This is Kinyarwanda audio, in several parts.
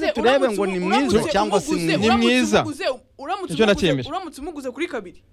turebe ngo ni mwiza cyangwa si ni mwiza mwiza Nicyo nakiyemeje. uramutse umuguze kuri kabiri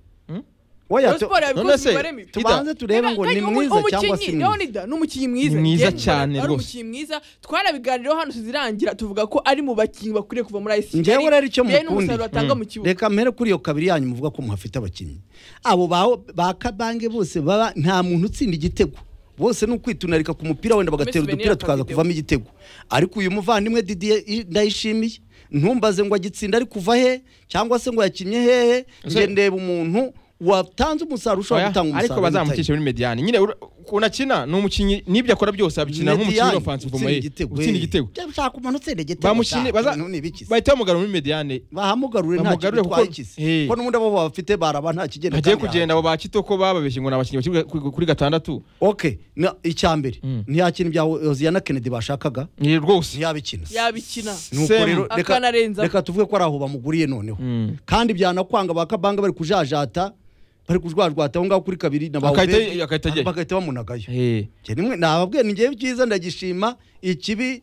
oya Rayon tu- Sport none yabikoze se, imibare mibi Ida, tubanze turebe ngo ni mwiza cyangwa si mwiza leonida ni umukinnyi mwiza Ni mwiza Njye cyane mbona ari rwose. umukinnyi mwiza twanabiganiraho hano tuzirangira tuvuga ko ari mu bakinnyi bakwiriye kuva muri ayisi Njyewe rero icyo mukundira. n'umusaruro atanga mu kibuga reka mpere kuri iyo kabiri yanyu muvuga ko muhafite abakinnyi abo ba- ba kabange bose baba nta muntu utsinda igitego bose ni ukwitunarika ku mupira wenda bagatera Messi udupira Venera tukaza Kavideo. kuvamo igitego ariko uyu muvandimwe Didier i- ndayishimiye ntumbaze ngo agitsinda ari kuva he cyangwa se ngo yakinnye hehe Ese- nge ndeba umuntu watanze umusaruro ushobora Oya, gutanga umusaruro ariko bazamucishe muri mediyani nyine ura- ukuntu akina ni umukinnyi n'ibyo akora byose abikina nk'umukinnyi ofensive moye utsinda igitego ushaka umuntu utsinda igitego bamushine baza baza bahita bamugara muri mediyane bahamugarure nta kintu Bamugarure kuko- bitwaye ikizi Hey. ko n'ubundi abo bafite baraba nta kigenda hagiye kandi kugenda abo ba kitoko bababeshye ngo ni abakinnyi bakiri kuri- kuri gatandatu ok na- icya mbere Mm. ntiyakina ibya Hoziyana Kennedy bashakaga ni rwose ntiyabikina yabikina Nuko Same. rero reka- Akanarenza. reka tuvuge ko ari aho bamuguriye noneho Mm. kandi byanakwanga ba kabanga bari kujajata bari kujwajwata aho ngaho kuri kabiri na ba Agahita- Obedi, agahita ajyayo. bagahita bamunagayo Eh, Njye nimwe nababwiye ni njyewe ibyiza ndagishima ikibi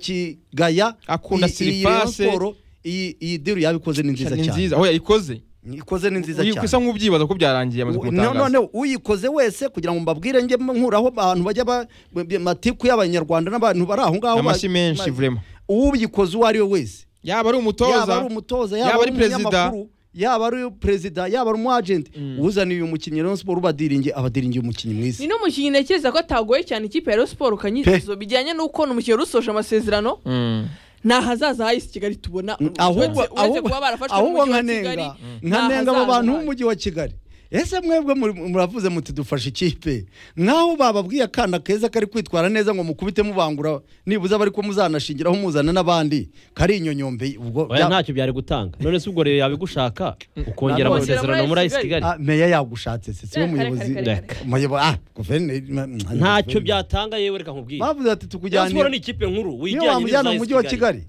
ndakigaya Akunda I- iyi siripase. Rayon Sport, iyi iyi diru yabikoze ni nziza ni cyane nziza aho yayikoze ikoze ni nziza Uyu- cyane usa nk'ubyibaza ko byarangiye amaze U- kumutangaza none uyikoze wese kugira ngo mbabwire njye nkuraho abantu bajya ba- b- b- matiku y'abanyarwanda n'abantu bari aho ngaho amashyi ba- menshi ma- vrema uwuyikoze uwo ari we wese yaba yaba ari umutoza ari umutoza yaba yaba ari ari perezida. umunyamakuru yaba ari perezida yaba ari umuajenti uzaniye uyu mukinnyi rero siporo ubadiringi abadiringi umukinnyi mwiza ni n'umukinnyi ntekereza ko atagoye cyane ikipe ya Rayon Sport ukanyizo bijyanye n'uko ni umukinnyi wari usoje amasezerano Mm. ni ahazaza h'ayisi kigali tubona ahubwo Uretse- uretse ahubwo kuba barafashwe ahubwo n'umujyi wa Kigali, nkanenga ni nkanenga abo ahazaza bantu hayo. b'umujyi wa kigali ese mwebwe muri- muravuze muti dufashe ikipe nkaho bababwiye akana keza kari kwitwara neza ngo mukubite mubangura nibuze abari ko muzanashingiraho muzana n'abandi kari inyonyombe ubwo oya bya- ntacyo byari gutanga none se ubwo rero yabigushaka ukongera Ntabwo- amasezerano muri ayisi kigali Ah, meya yagushatse se si we Kare, kare, kare, umuyobozi kare, Reka. kare. Umuyobo- ah guverineri ntacyo byatanga yewe reka nkubwire bavuze ati Rayon Sport ni tukujyanira ikipe nkuru niyo wijyanye wamujyana n'iza mu AS mujyi wa kigali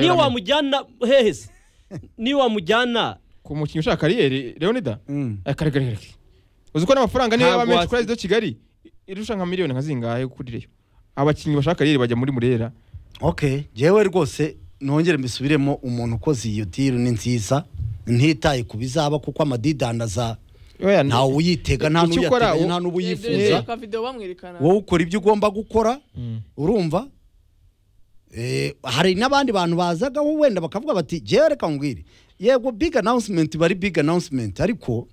niyo wamujyana hehe se niyo wamujyana ku mukinnyi ushaka kariyeri leonida Mm. Eh, kare kare kare uzi ko n'amafaranga niyo yaba Ntabwo menshi wasi- kuri arizo kigali irusha nka miliyoni nka zingahe kuri reyo abakinnyi bashaka kariyeri bajya muri murera ok jyewe rwose nongere mbisubiremo umuntu ukoze iyo diru ni nziza ntitaye ku bizaba kuko amadidanaza Oya, ni- ntawe uyitega nta Icyo ukora, n'uyateganya u- nta n'uba Reba uyifuza akavidewo bamwerekana wowe ukora ibyo ugomba gukora Mm. urumva Eh, hari n'abandi bantu bazagaho wenda bakavuga bati jyewe reka nkubwire yego big announcement bari big announcement ariko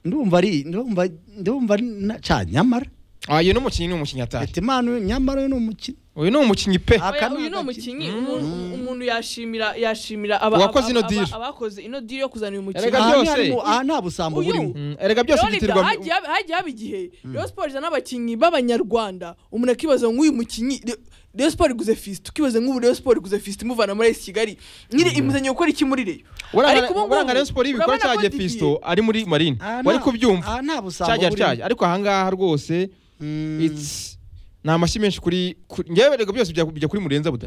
ndumva ari ndumva ndumva ari na- ca nyamara Ah, uyu ni umukinnyi ni umukinnyi atari Betimana uyu- nyamara uyu ni umukino uyu ni umukinnyi pe Ah, Oya, aka ni uyu ni agaki- umukinnyi umuntu- umuntu yashimira yashimira aba- Uwakoze aba- ino deal. aba- abakoze ino diri yo kuzana uyu mukinnyi Erega Aha ni byose. harimo- aha nta busambo Uyu. burimo Mm, erega byose Leonida, biterwa hagiye hab- hagiye haba igihe Rayon Sport izana abakinnyi b'abanyarwanda umuntu akibaza ngo uyu mukinnyi Re- Rayon Sport iguze fisite ukibaza nk'ubu Rayon Sport iguze fisite imuvana muri esi kigali nyine imuzanye gukora iki muri reyo urangana urangana Rayon Sport ibikora cyagiye Fiston ari muri marine Aha nta- wari kubyumva aha nta busambo cyagiye burimo cyagiye ariko ahangaha rwose Mm. it's ni amashyi menshi kuri kuri- ngewe reka byose bijya bijya kuri murenza buda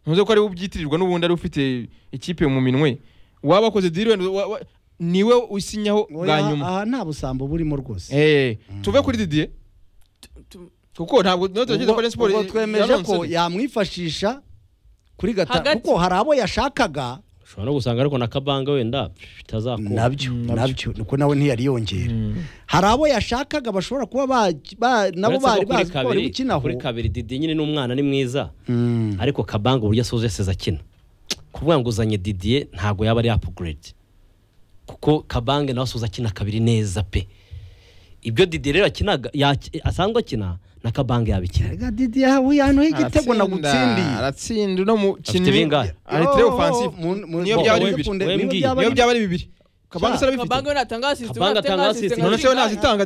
ntuze ko ari we ubyitirirwa n'ubundi ari we ufite ikipe mu minwe waba wakoze diri wenda wa- wa- niwe usinyaho bwa Oya, nyuma aha nta busambo burimo rwose Eh, tuve kuri didiye kuko ntabwo niyo turakeka ko Rayon Sport ubwo twemeje ko yanonse. yamwifashisha kuri gatanu Hagati. kuko hari abo yashakaga ushobora no gusanga ariko na kabanga wenda bitazakunda nabyo nabyo niko nawe ntiyariyongera hari abo yashakaga bashobora kuba ba- ba- nabo Uretse ko bari kuri bazi ko bari kabiri- gukinaho kuri kabiri didi nyine ni umwana ni mwiza Mm. ariko kabanga uburyo asoje seza akina kuvuga ngo uzanye didiye ntabwo yaba ari apuguredi kuko kabanga nawe asoza akina kabiri neza pe ibyo didiye rero akinaga yaki- asanzwe akina na kabanga yabikina Erega Didi yawe yantu igitego Aratsinda, nagutsindiye aratsinda uno Afite mukinnyi bingahe? ari tre offensive Mu- mu- niyo mu- byaba ari mu- bibiri mu- Wembwi. niyo byaba ari niyo bibiri. byaba ari bibiri kabanga se kabanga arabifite we natanga asisite Kabanga atanga assist, none se we nazitanga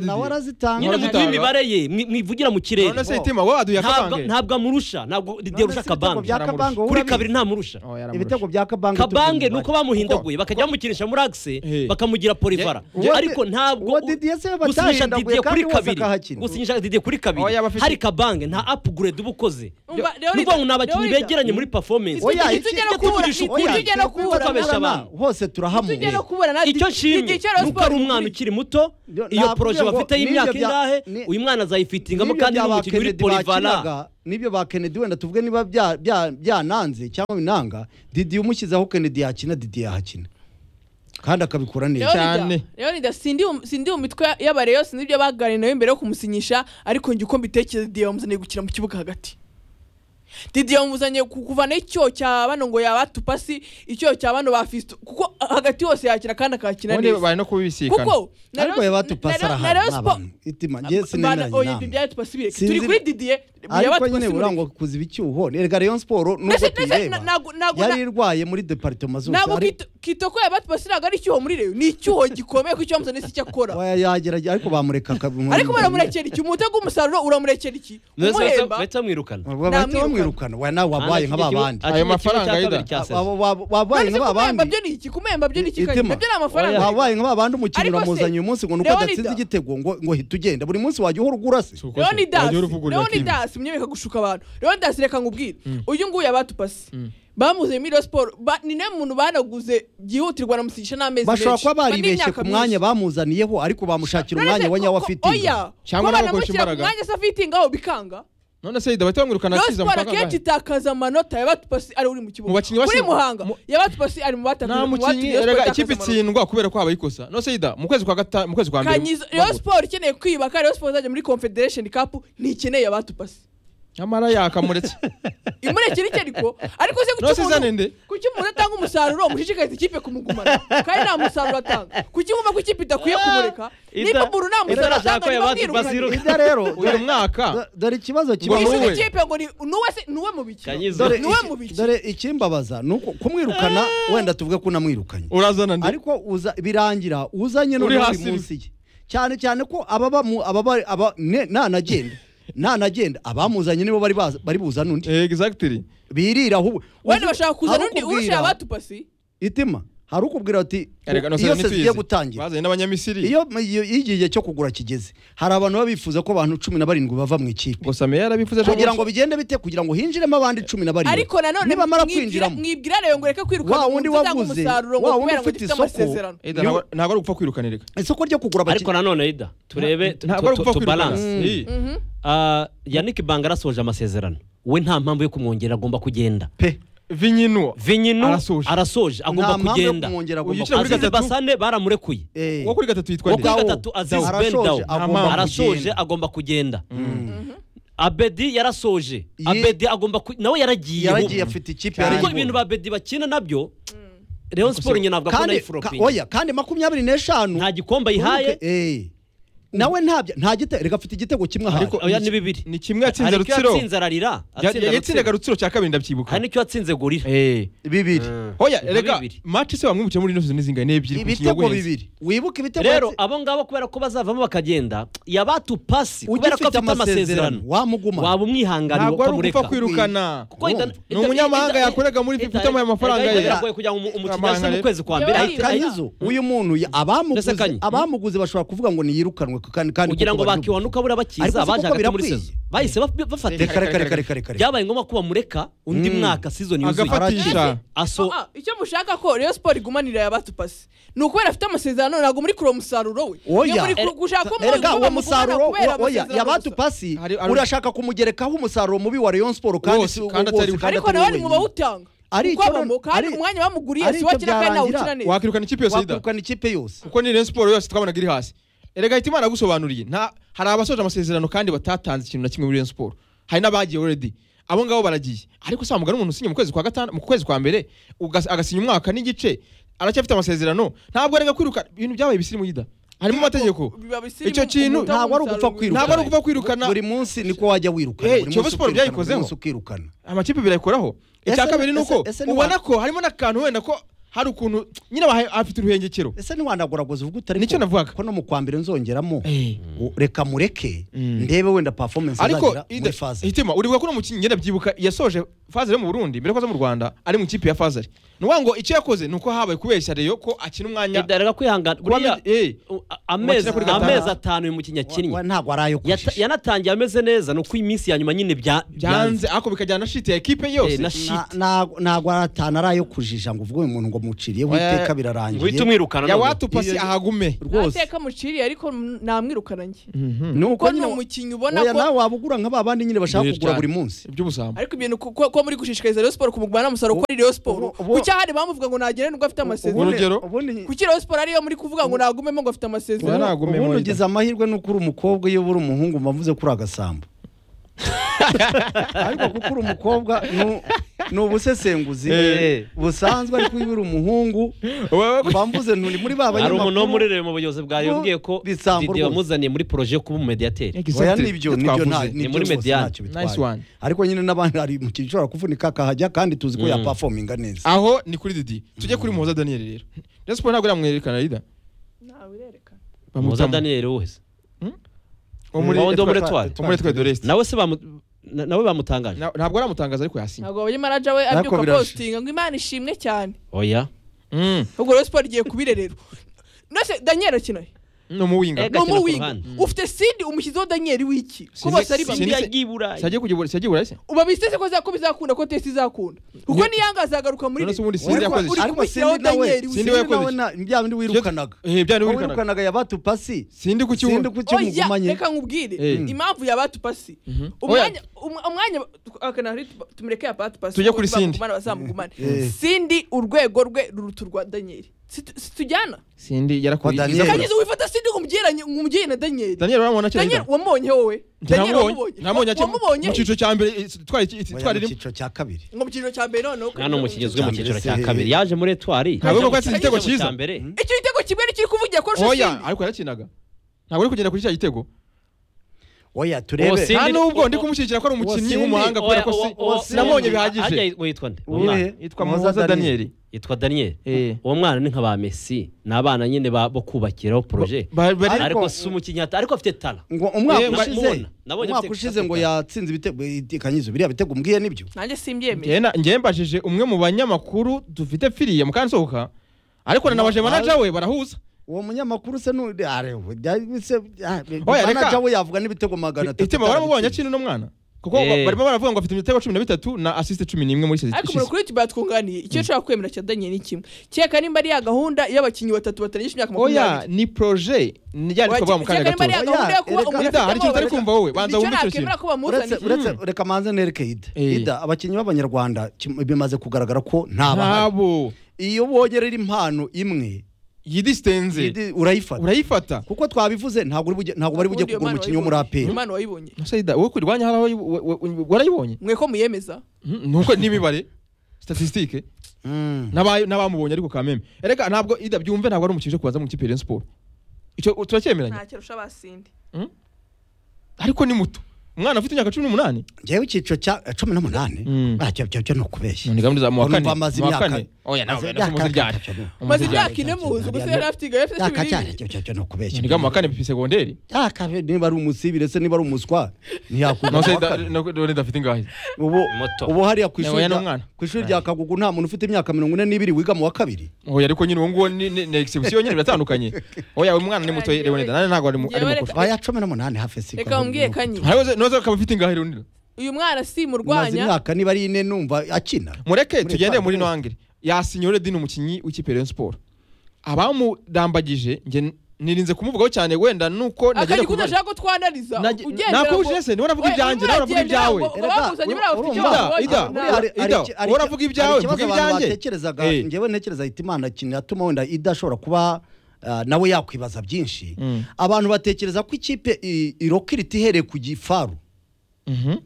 nawe didiye arazitanga nyine None muduhe zitanga. imibare ye mwi- mwivugira mu kirere none se itima wowe aduye Ntabwo- akabange ntabwo amurusha ntabwo didiye None se arusha ibitego bya kabanga Kabanga wowe kuri urabizi? kabiri ntamurusha Oh, yaramurusha. ibitego bya kabanga kabange tubizi nuko umubare. bamuhindaguye bakajya bamukinisha muri agise Eh. bakamugira porivara Uwo- ariko ntabwo uwo Didier se gusinyisha batahindaguye didiye kandi kuri wose kabiri akahakina. gusinyisha didiye kuri Oh, kabiri yaba afite- hari kabange nta apuguredi uba ukoze Umva, Ni Leonida, ukuvuga ngo ni abakinnyi Leonida. begeranye muri performance Oya, Oya, iki- ntitujya no iki- kubura tuvugisha ukuri. ntitujya no kubura Tujya kubabesha Ntarama, abantu. hose ntitujya turahamuye no kubura na icyo nshimye Didier Rayon nuko ari Sport umwana igura- ukiri muto Ntabwo iyo poroje ngo bafite n'ibyo y'imyaka bya- ingahe ni- uyu mwana azayifitingamo n'ibyo kandi bya n'umukinnyi uri Kennedy porivara bakinaga, n'ibyo ba Kennedy wenda tuvuge niba bya- bya- byananze cyangwa binanga Didi umushyizeho Kennedy yakina Didi yahakina kandi akabikora neza cyane. leonida sindi mu- sindi mu mitwe y'abareyo sinzi ibyo baganiriye nawe mbere yo kumusinyisha ariko njye uko mbitekereza didiye wamuzaniye gukina mu kibuga hagati didiye wamuzaniye ku- kuvanaho icyoho cya bano ngo yaba tupasi icyoho cya bano ba fisito kuko hagati hose yakina kandi akakina ubundi neza bari no kubibisikana kuko na ariko Rayon- yaba na- tupasara na- na Rayon ahantu n'abantu Sport- itima ngiye Bana, sinemeranya oya, inama Didier Tupasi bireke. Sinzi- turi kuri didiye yaba ariko Tupasi nyine bireke. burangwa kuziba icyuho erega Rayon Sport nubwo Nasi- nasi- tuyireba ntago- ntago- yari irwaye muri departement zose ntabwo ari- Kito- kitoko yaba tupasi ntabwo ari icyuho muri reyo ni icyuho gikomeye ko icyo wamuzaniye si icyo akora oya yagerageza ariko bamureka akabimuha ariko baramurekera iki umutego w'umusaruro uramurekera iki umuhemba bahita bamwirukana bahita Namwirukana. bamwirukana we nawe wabaye nka babandi Ayo mafaranga yida Yuda. Abo ba- wabaye Nanditse nka kumwemba babandi byo ni iki kumwemba byo ni iki kandi Itima. nabyo ni amafaranga wabaye nka babandi umukinnyi Ariko se, uramuzanye uyu munsi ngo nuko Leonida- adatsinze igitego ngo ngo hita ugenda buri munsi wajya uhora ugura se Si uko se. leonidas Wajya uruvugurura timu. leonidas mwemereka gushuka abantu leonidas reka ngubwire uyu nguyu abatupasi bamuzanye muri Rayon sport Ba- ni nawe muntu banaguze byihutirwa namusigisha n'amezi bashobora menshi. kuba Ba- baribeshye n'imyaka ku mwanya myinshi. bamuzaniyeho ariko bamushakira umwanya None se we nyawo ko- afite oya Cyangwa ko nabo kurusha banamushyira ku imbaraga. mwanya se afitingaho bikanga none se bahita bamwirukana Rayon Sport akiza amafaranga akenshi angahe? itakaza amanota yabatupasi ari uri mu kibuga Mu bakinnyi bashya- kuri muhanga mu- yabatupasi ari mu nta batangaza mukinnyi erega ikipe itsindwa kubera ko habaye ikosa none se yida mu kwezi kwa gatanu mu kwezi kwa mbere kanyizo bagura. Rayon Sport ikeneye kwiyubaka Rayon Sport izajya muri Confederation Cup ntikeneye abatupasi nyamara yakamuretse imurekere icyo ariko ariko se Nonese izana nde? kuki umuntu atanga umusaruro mushishikariza ikipe kumugumana kandi nta musaruro atanga kuki mwumva ko ikipe idakwiye kumureka niba buru nta musaruro atanga niba mwirukanye ibyo rero uyu mwaka do- dore ikibazo Ngo kibazo wowe- Isuka ikipe ngo ni nuwe se nuwe mu bikino Kanyizo. dore ni we iki- mu biki? dore ikimbabaza ni uko kumwirukana wenda tuvuge ko unamwirukanye urazana nde ariko uza birangira uzanye Uri noneho uri hasi munsi ye cyane cyane ko ababa mu- ababa aba ne- nanagenda nanagenda abamuzanye nibo bari baza- bari buzana undi exactly birira ahubwo wenda bashaka kuzana hari undi ukubwira- urusha abatupasi itima hari ukubwira ati Erega nonese iyo none se zigiye tuyizi. gutangira bazanye n'abanyamisiri iyo iyo iyo igihe cyo kugura kigeze hari abantu baba bifuza ko abantu cumi na barindwi bava mu ikipe gusa meya yarabifuza ejo kugira ngo bundi. bigende bite kugira ngo hinjiremo abandi cumi na barindwi ariko nanone nibamara mwibwira- kwinjiramo mwibwira rero ngo reke kwirukana Wa wundi umuntu uzanga waguze, umusaruro ngo wa wundi kubera ngo ufite gifite isoko. amasezerano Ida, ntabwo ntabwo ari gupfa kwirukana erega isoko ryo kugura ariko abakinnyi nanone yida turebe ntabwo ari gupfa kwirukana tubaranse Eh, yannick banga arasoje amasezerano we nta mpamvu yo kumwongera agomba kugenda pe vinyinua vinyinu Arasoje. arasoje agomba nta mpamvu yo kugenda kumwongera Uyu agomba ukina muri azize gatatu? basane baramurekuye Eh. uwo kuri gatatu yitwa uwo nde kuri Dawo, gatatu azize Dawo. ben Arasoje, dawu agomba arasoje kugenda. agomba kugenda abedi yarasoje Ye- abedi agomba ku- nawe yaragiye yaragiye ubu. afite ikipe Cyane. yari kuko iyoboye. ibintu ba bedi bakina nabyo Rayon Sport nyina ntabwo akunda kandi ka- ifuropingi oya kandi makumyabiri n'eshanu nta gikombe ayihaye Eh. nawe ntabyo nta gitego reka afite igitego kimwe ahaye Ariko- oya ni bibiri ni kimwe yatsinze Hari icyo rutsiro yatsinze ararira atsinda yatsindaga Rutsiro. rutsiro cya kabiri ndabyibuka hari n'icyo yatsinze gorira Eh. bibiri oya Nka erega bibiri. match se wamwibukiye muri ino season ni zingahe ni ebyiri ku kinyogwe ibitego bibiri wibuke ibitego rero yatsi- abo ngabo kubera ko bazavamo bakagenda yabatu pasi kubera ko ugifite afite amasezerano amasezerano wamuguma waba umwihanganiye ntabwo ari ugupfa ukamureka kwirukana Kuko ita- ni ita- umunyamahanga ita- yakorega muri ita- fifa utamuye amafaranga ita- ye ita- biragoye kugira ngo umu- umukinnyi Amafaranga ase mu ye. kwezi kwa mbere Yabaye ahita- kanyizo uyu muntu ya- abamuguze Ndetse Kanyi. abamuguze bashobora kuvuga ngo niyirukanwe kandi kandi kugira ngo kuko bari- bakiwanuka buriya Ariko bakiza si baje kuko hagati muri birakwiye. sezo bahise baf- bafata reka reka reka reka reka reka byabaye ngombwa ko bamureka undi mwaka season yuzuye agafatisha aso Ah, ah, icyo mushaka ko Rayon Sport igumanira yabatupasi ni ukubera afite amasezerano ntabwo muri kure umusaruro we Iyo muri ku- gushaka ko mu- erega mu- uwo mu- kubona musaruro kubera wa- oya amasezerano yabatu gusa. pasi Hari- hari- urashaka kumugerekaho umusaruro mubi wa Rayon Sport kandi Wose, si- kandi wose, atari we. ariko atari nawe we ni mu wenyine. bawutanga Ari kuko icyo abamo none- kandi ari- umwanya bamuguriye ari si icyo wakira kandi nawe byarangira. ukina neza wakirukana ikipe yose yida wakwirukana ikipe yose kuko ni Rayon Sport yose twabanaga iri hasi erega hita imana yagusobanuriye nta hari abasoje amasezerano kandi batatanze ikintu na kimwe muri Rayon Sport hari n'abagiye already abo ngabo baragiye ariko se wamugana umuntu usinya mu kwezi kwa gatanu mu kwezi kwa mbere ugas- agasinya umwaka n'igice aracyafite amasezerano ntabwo arega kwiruka ibintu byabaye bisirimu yida harimo amategeko Biba bisirimu, icyo kintu umutoza ntabwo ari ugupfa umusaruro kwirukana ntabwo ari ugupfa kwirukana buri munsi niko wajya wirukana Eh, buri Kiyovu munsi Sport ukirukana, byayikozeho. buri munsi ukirukana amakipe birayikoraho icya Ese- kabiri ni uko ese- ese ni ubona wa- ko harimo n'akantu wenda ko hari ukuntu nyine aba- afite uruhengekero ese ntiwandaguraguza uvuga utari Nicyo navugaga. ko no mu kwa mbere nzongeramo Eh. U- reka mureke ndebe wenda performance ariko azagira muri ida- faze hitima uribuka ko uno mukinnyi ngenda byibuka yasoje fazari yo mu burundi mbere ko aza mu rwanda ari mu ikipe ya fazari ni ukuvuga ngo icyo yakoze ni uko habaye kubeshya reyo ko akina umwanya Edda reka kwihangana buriya Buriya, eh, u- a- amezi wakina kuri gatanu. amezi atanu uyu mukinnyi Wa- wa- akinnye ntabwo ari ayo Yata- kujijisha. yanatangiye ameze neza ni uko iminsi ya nyuma nyine bya- byanze ariko bikajyana na shiti ya ekipe Eh, yose na Na- shit ntabwo- ntabwo ari atanu ari ayo kujija ngo uvuge uyu muntu ngo muciriyeho Oya, iteka guhita birarangiye umwirukana ya none. watupasi ahagume rwose ntateka muciriye ariko namwirukananye nuko kuko ni nyine umukinnyi ubona oya ko nawe waba ugura nka ba bandi nyine bashaka Ni kugura cyane. buri munsi iby'ubusambo ariko ibintu ku- ko ko muri gushishikariza Rayon Sport kumugwa nta musaruro kuko ari Rayon Sport ubu- ubu- kuki ahari bamuvuga ngo nagere nubwo afite amasezerano ubundi- urugero? ubundi kuki Rayon Sport ariyo muri kuvuga ngo nagumemo ngo afite Oya, amasezerano ntabwo. Nagumemo ubundi oya. ugize amahirwe nuko uri umukobwa iyo uri umuhungu mba mvuze ko uri agasambo ariko kuko uri umukobwa nu- ni ubusesenguzi Eh. busanzwe ariko iyo uri umuhungu wowe mba mvuze nturi muri ba hari umuntu wo muri banyamakuru rero mu buyobozi bwawe Bo- yabwiye ko bisambo didi rwose. wamuzaniye muri poroje yo kuba umumediyateri oya nibyo nibyo nta twavuze nibyo muri rwose Mediane. ntacyo Nice bitwaye one. ariko nyine n'abandi hari mu kintu ushobora kuvunika akahajya kandi tuzi ko Mm. yapafominga neza aho ni kuri didi tujye kuri muhoza daniel rero Rayon Sport ntabwo iramwerekana rida ntawe urerekana muza daniel wese wo muri Wa wundi wo muri Etoile. Etoile. Wo muri etwari doreste nawe se bamu- na- nawe bamutangaje ntabwo aramutangaza ariko yasinye ntabwo wabaye manager we Ariko abyuka biraje. postinga ngo Imana ishimwe cyane oya Mm. ubwo Rayon Sport igiye kubirerera nose Daniel akina he? ni umuwinga ni Agakina ku umuwinga ruhande. ufite sindi umushyizeho Daniel w'iki ko Sinzi- bose ari sinzi- bamwe imbwa y'iburayi siyagiye kujya siyagiye burayi uba bisese ko za- ko bizakunda ko tesi izakunda kuko niyangaza azagaruka muri none Rayon. se ubundi sinzi Ariko- yakoze iki? uri ariko kumushyiraho Cindy nawe- Daniel, Cindy uzi. nawe na- bya bindi wirukanaga Eh, bya Aho niwirukana wirukanaga yabatupasi sindi ku sindi kibuga kuki oya mugumanye reka nkubwire Eh. impamvu yabatupasi umwanya um- umwanya akanari tumureke yabatupasi Tujye kuri Cindy. bazamugumane Eh. sindi urwego rwe ruruta urwa Daniel Si- situjyana sindi Kwa yarakuriye Daniel. iza kure. kageze wifata sindi ngo umbyeranye ngo umbyere na Daniel daniel uramubona akiri Daniel Rida? wamubonye wowe Njye Daniel namubonye namubonye akiri wamubonye mu cyiciro cya mbere eh, twari Oya, twari mu rimwe cyiciro cya kabiri ngo mu cyiciro cya mbere noneho nta n'umukinnyi uzwi mu cyiciro cya Se- kabiri yaje muri etwari Ntabwo ari uko yatsinze igitego Yaje mu cya cyiza. mbere. icyo gitego kimwe n'ikiri kuvugira ko arusha oya Cindy. ariko yarakinaga ntabwo ari kugenda kuri cya gitego oya turebe Uwo Cindy- nta n'ubwo uwo- ndi kumushyigikira ko ari umukinnyi Cindy, w'umuhanga kubera ko si- uwo- uwo- sinamubonye uwo- bihagije hajya yitwa- yitwa nde? Uwo Uwe. mwana. yitwa Muhoza muhoza Daniel. daniel yitwa daniel Eh. uwo mwana ni nka ba messi ni abana nyine ba- bo kubakiraho poroje Ba- bari- ariko si umukinnyi ata- ariko afite tara ngo umwaka Eh, mba- ushize mubona. Nabonye umwaka afite ushize ngo kapitali. yatsinze ibitego ikanyizo biriya bitego umbwiye nibyo nanjye simbyemeye Njye na- njye mbajije umwe mu banyamakuru dufite firiye mukansohoka ariko nanabaje Ma- manaja we barahuza uwo munyamakuru se nu- arewe, byari- se- ah, Oya, reka. manager we yavuga n'ibitego magana atatu itima baramubonye akina uno mwana kuko Eh. barimo baravuga ngo afite imitego cumi na bitatu na asiste cumi n'imwe muri sezi ariko umuntu kuri YouTube yatwunganiye icyo nshobora kwemera cya Daniel ni kimwe kereka nimba ari ya gahunda y'abakinnyi batatu batarengeje imyaka oya makumyabiri ni proje nijyane Oya, twavuga mu kanya kereka nimba ari gato ya gato. gahunda yo kuba Oya, umuntu afite Rida, hari ikintu utari amahoro. kumva wowe banza Nicyo wumve icyo nakwemera kintu ko uretse bamuzaniye uretse reka manze nereke ida Eh. ida abakinnyi b'abanyarwanda kim- bimaze kugaragara ko ntabahari ntabo iyo bongerera impano imwe yidisitenze Idi, urayifata urayifata kuko twabivuze ntabwo uri bujye- ntabwo bari bujye Ubundi iyo kugura Mana umukinnyi wo muri wayibonye. aperi Iyo Mana wayibonye Sayida wowe kurwanya hari aho wa- wa- wa- warayibonye mwe ko muyemeza Mhm, nuko n'imibare statistique Mm. N'aba- n'abamubonye ariko kameme erega ntabwo ida byumve ntabwo ari umukinnyi uje kubanza mu kipe ya Rayon Sport icyo turacyemeranya ntacyo arusha abasindi ariko ni muto umwana ufite imyaka cumi n'umunani njyewe icyiciro cya cumi n'umunani Mm. Ah, byo- byo byo ni ukubeshya ni gahunda za mu wa Urumva kane amaze mu wa imyaka- kane oya nawe amaze nasi imyaka- umuzi ryari maze Umuzi ryari imyaka ine muzi gusa yari afite igare afite Yaka cyane cyo ibiribwa cyo cyo no kubeshya. ni mu wa kane segonderi Yaka niba ari umusibire se niba ari umuswa ntiyakunda. nose kuwa kane. dore dafite ingahe Ubu Moto. ubu hariya ku Oya, ishuri ni rya- umwana. ku ishuri rya Kagugu nta muntu ufite imyaka mirongo ine n'ibiri wiga mu wa kabiri. oya ariko nyine uwo nguwo ni ni- ni exhibition nyine biratandukanye oya uyu mwana ni muto Oya, Leonida nane ntabwo ari mu- njyewe ari reka- mugufi Baya cumi n'umunani hafi si. reka mumbwiye kanyi hariho noze akaba afite ingahe Leonida uyu mwana si mu Maze rwanya imyaka niba ari ine numva akina. mureke Muri tugende Etoile. muri noangire yasinyore dini umukinnyi w'ikipe ya Rayon Sport abamudambagije njye nirinze kumuvugaho cyane wenda nuko nagenda akajya kubibara. kudashaka ko twanariza Nage- nakubujije se, niwe navuga ibyanjye, nawe uravuga ibyawe. bakuzanye buriya bafite icyo urumva, babonye. Ida, Nta- Ida, Ida, wowe uravuga ibyawe, mvuga ibyanjye. Tekerezaga Eh. njyewe ntekereza ahita Imana kintu yatuma wenda idashobora kuba ah, nawe yakwibaza byinshi. Mm. Abantu batekereza ko ikipe i- irokirita ihereye ku gifaru. Mhm.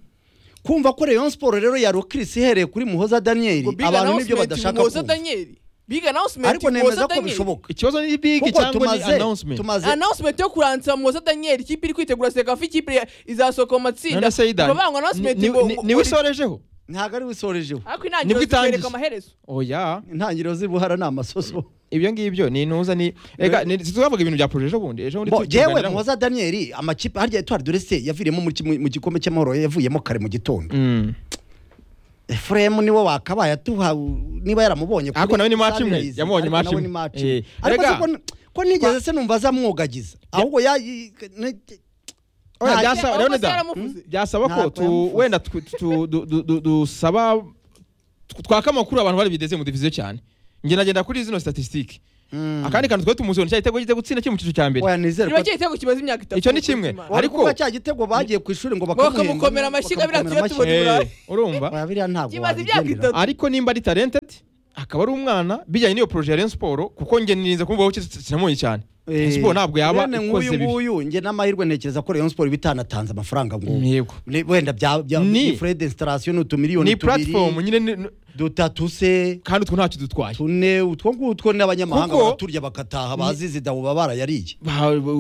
kumva ko Rayon Sport rero ya Rocris ihereye kuri Muhoza Daniel ngo biga abantu announcement nibyo badashaka muhoza kumva Daniel. biga announcement ariko muhoza nemeza ko Daniel. bishoboka ikibazo ni bigi kuko cyangwa ni tumaze announcement tumaze announcement yo kuransa muhoza daniel ikipe iri kwitegura sekafi ikipe izasohoka mu matsinda none se Ida ngo bangwa announcement ngo- ngo- niwe isorejeho ntabwo ari wisorejeho ariko nibwo intangiriro itangiye. zikwereka amaherezo oya intangiriro z'ibuhara ni amasoso ibyo ngibyo ni intuza ni reka ni- tuzavuga ibintu bya proje ejo bundi ejo bundi Bo, jewe tukiganiraho. Muhoza Daniel amakipe harya Etoile de Reste yaviriyemo muri kimwe- mu gikombe cy'amahoro yavuyemo kare mu gitondo Mm. efuremu niwe wakabaye atuha niba yaramubonye Ariko nawe ni match imwe, Sunrise, yamubonye ariko match nawe imwe. ni match Eh, imwe. ariko erega- se ko n- ko nigeze se numva azamwogagiza ahubwo ya i- ne- Oya, nta- byasa- Wakoze Leonidas, yaramuvuze. byasaba ko Ntabwo tu- yamuvuze. wenda tw- tu- du- du- du- dusaba tw- twaka amakuru abantu bari bideze mu diviziyo cyane njye nagenda kuri zino statisitike Mm. akandi kantu twari tumuzi ni cya gitego kijya gutsinda kiri mu cyiciro cya mbere Oya, nizere niba ko cya gitego kimaze imyaka itatu Icyo ni kimwe. Imana. Wari ariko- kuvuga cya gitego bagiye ku ishuri ngo Bakamukomera bakamuhemba, amashyiga biriya bakamukomera tuyatubona. amashyiga. Eh, urumva Oya, biriya ntabwo Kimaze imyaka wabigendera. itatu. ariko nimba ari talented akaba ari umwana bijyanye n'iyo poroje ya Rayon Sport kuko njye nirinze kumva ko kinamubonye cyane Rayon Sport ntabwo yaba Bene ikoze nk'uyu bibi nguyu njye n'amahirwe ntekereza ko Rayon Sport iba itanatanze amafaranga ngo Yego. Ni- wenda bya bya Ni- ni Fred installation utumiliyoni ni tubiri platform nyine ni- ni- dutatu se kandi utwo ntacyo dutwaye tune utwo ngutwo n'abanyamahanga Kuko- baraturya bakataha bazize dawuba barayariye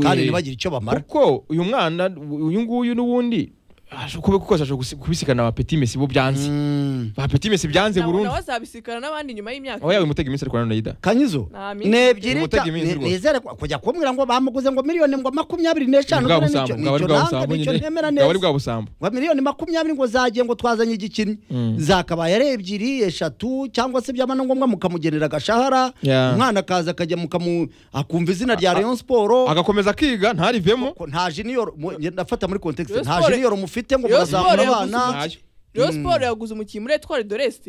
kandi ntibagire icyo bamara kuko uyu mwana uyu nguyu n'ubundi ashobora kuba kuko ashobora gusi- kubisikana na Petit Messi bo byanze Mm. ba Petit Messi byanze Ntabwo burundu nawe azabisikana n'abandi nyuma y'imyaka oya uyu mutega iminsi ari kurana na Ida kanyizo Nta minsi nebyiri Umutega ta- iminsi ne- rwose. nizere ko- kujya kumbwira ngo bamuguze ngo miliyoni ngo makumyabiri n'eshanu bwa dore busambo nicyo- bwa nicyo bwa nanga, busambo nicyo nyine ntemera bwa neza bwa busambo ngo miliyoni makumyabiri ngo zagiye ngo twazanye igikinnyi Mm. zakabaye ari ebyiri eshatu cyangwa se byaba na ngombwa mukamugenera agashahara Yeah. umwana akaza akajya mukamu akumva izina rya Rayon Sport agakomeza akiga ntarivemo ko nta junior mu- nge- ndafata muri context Rayon nta Sport- junior mufite ngo Rayon Sport muzamura yaguze abana ntayo Rayon Sport yaguze umukinnyi muri Etoile de l'Est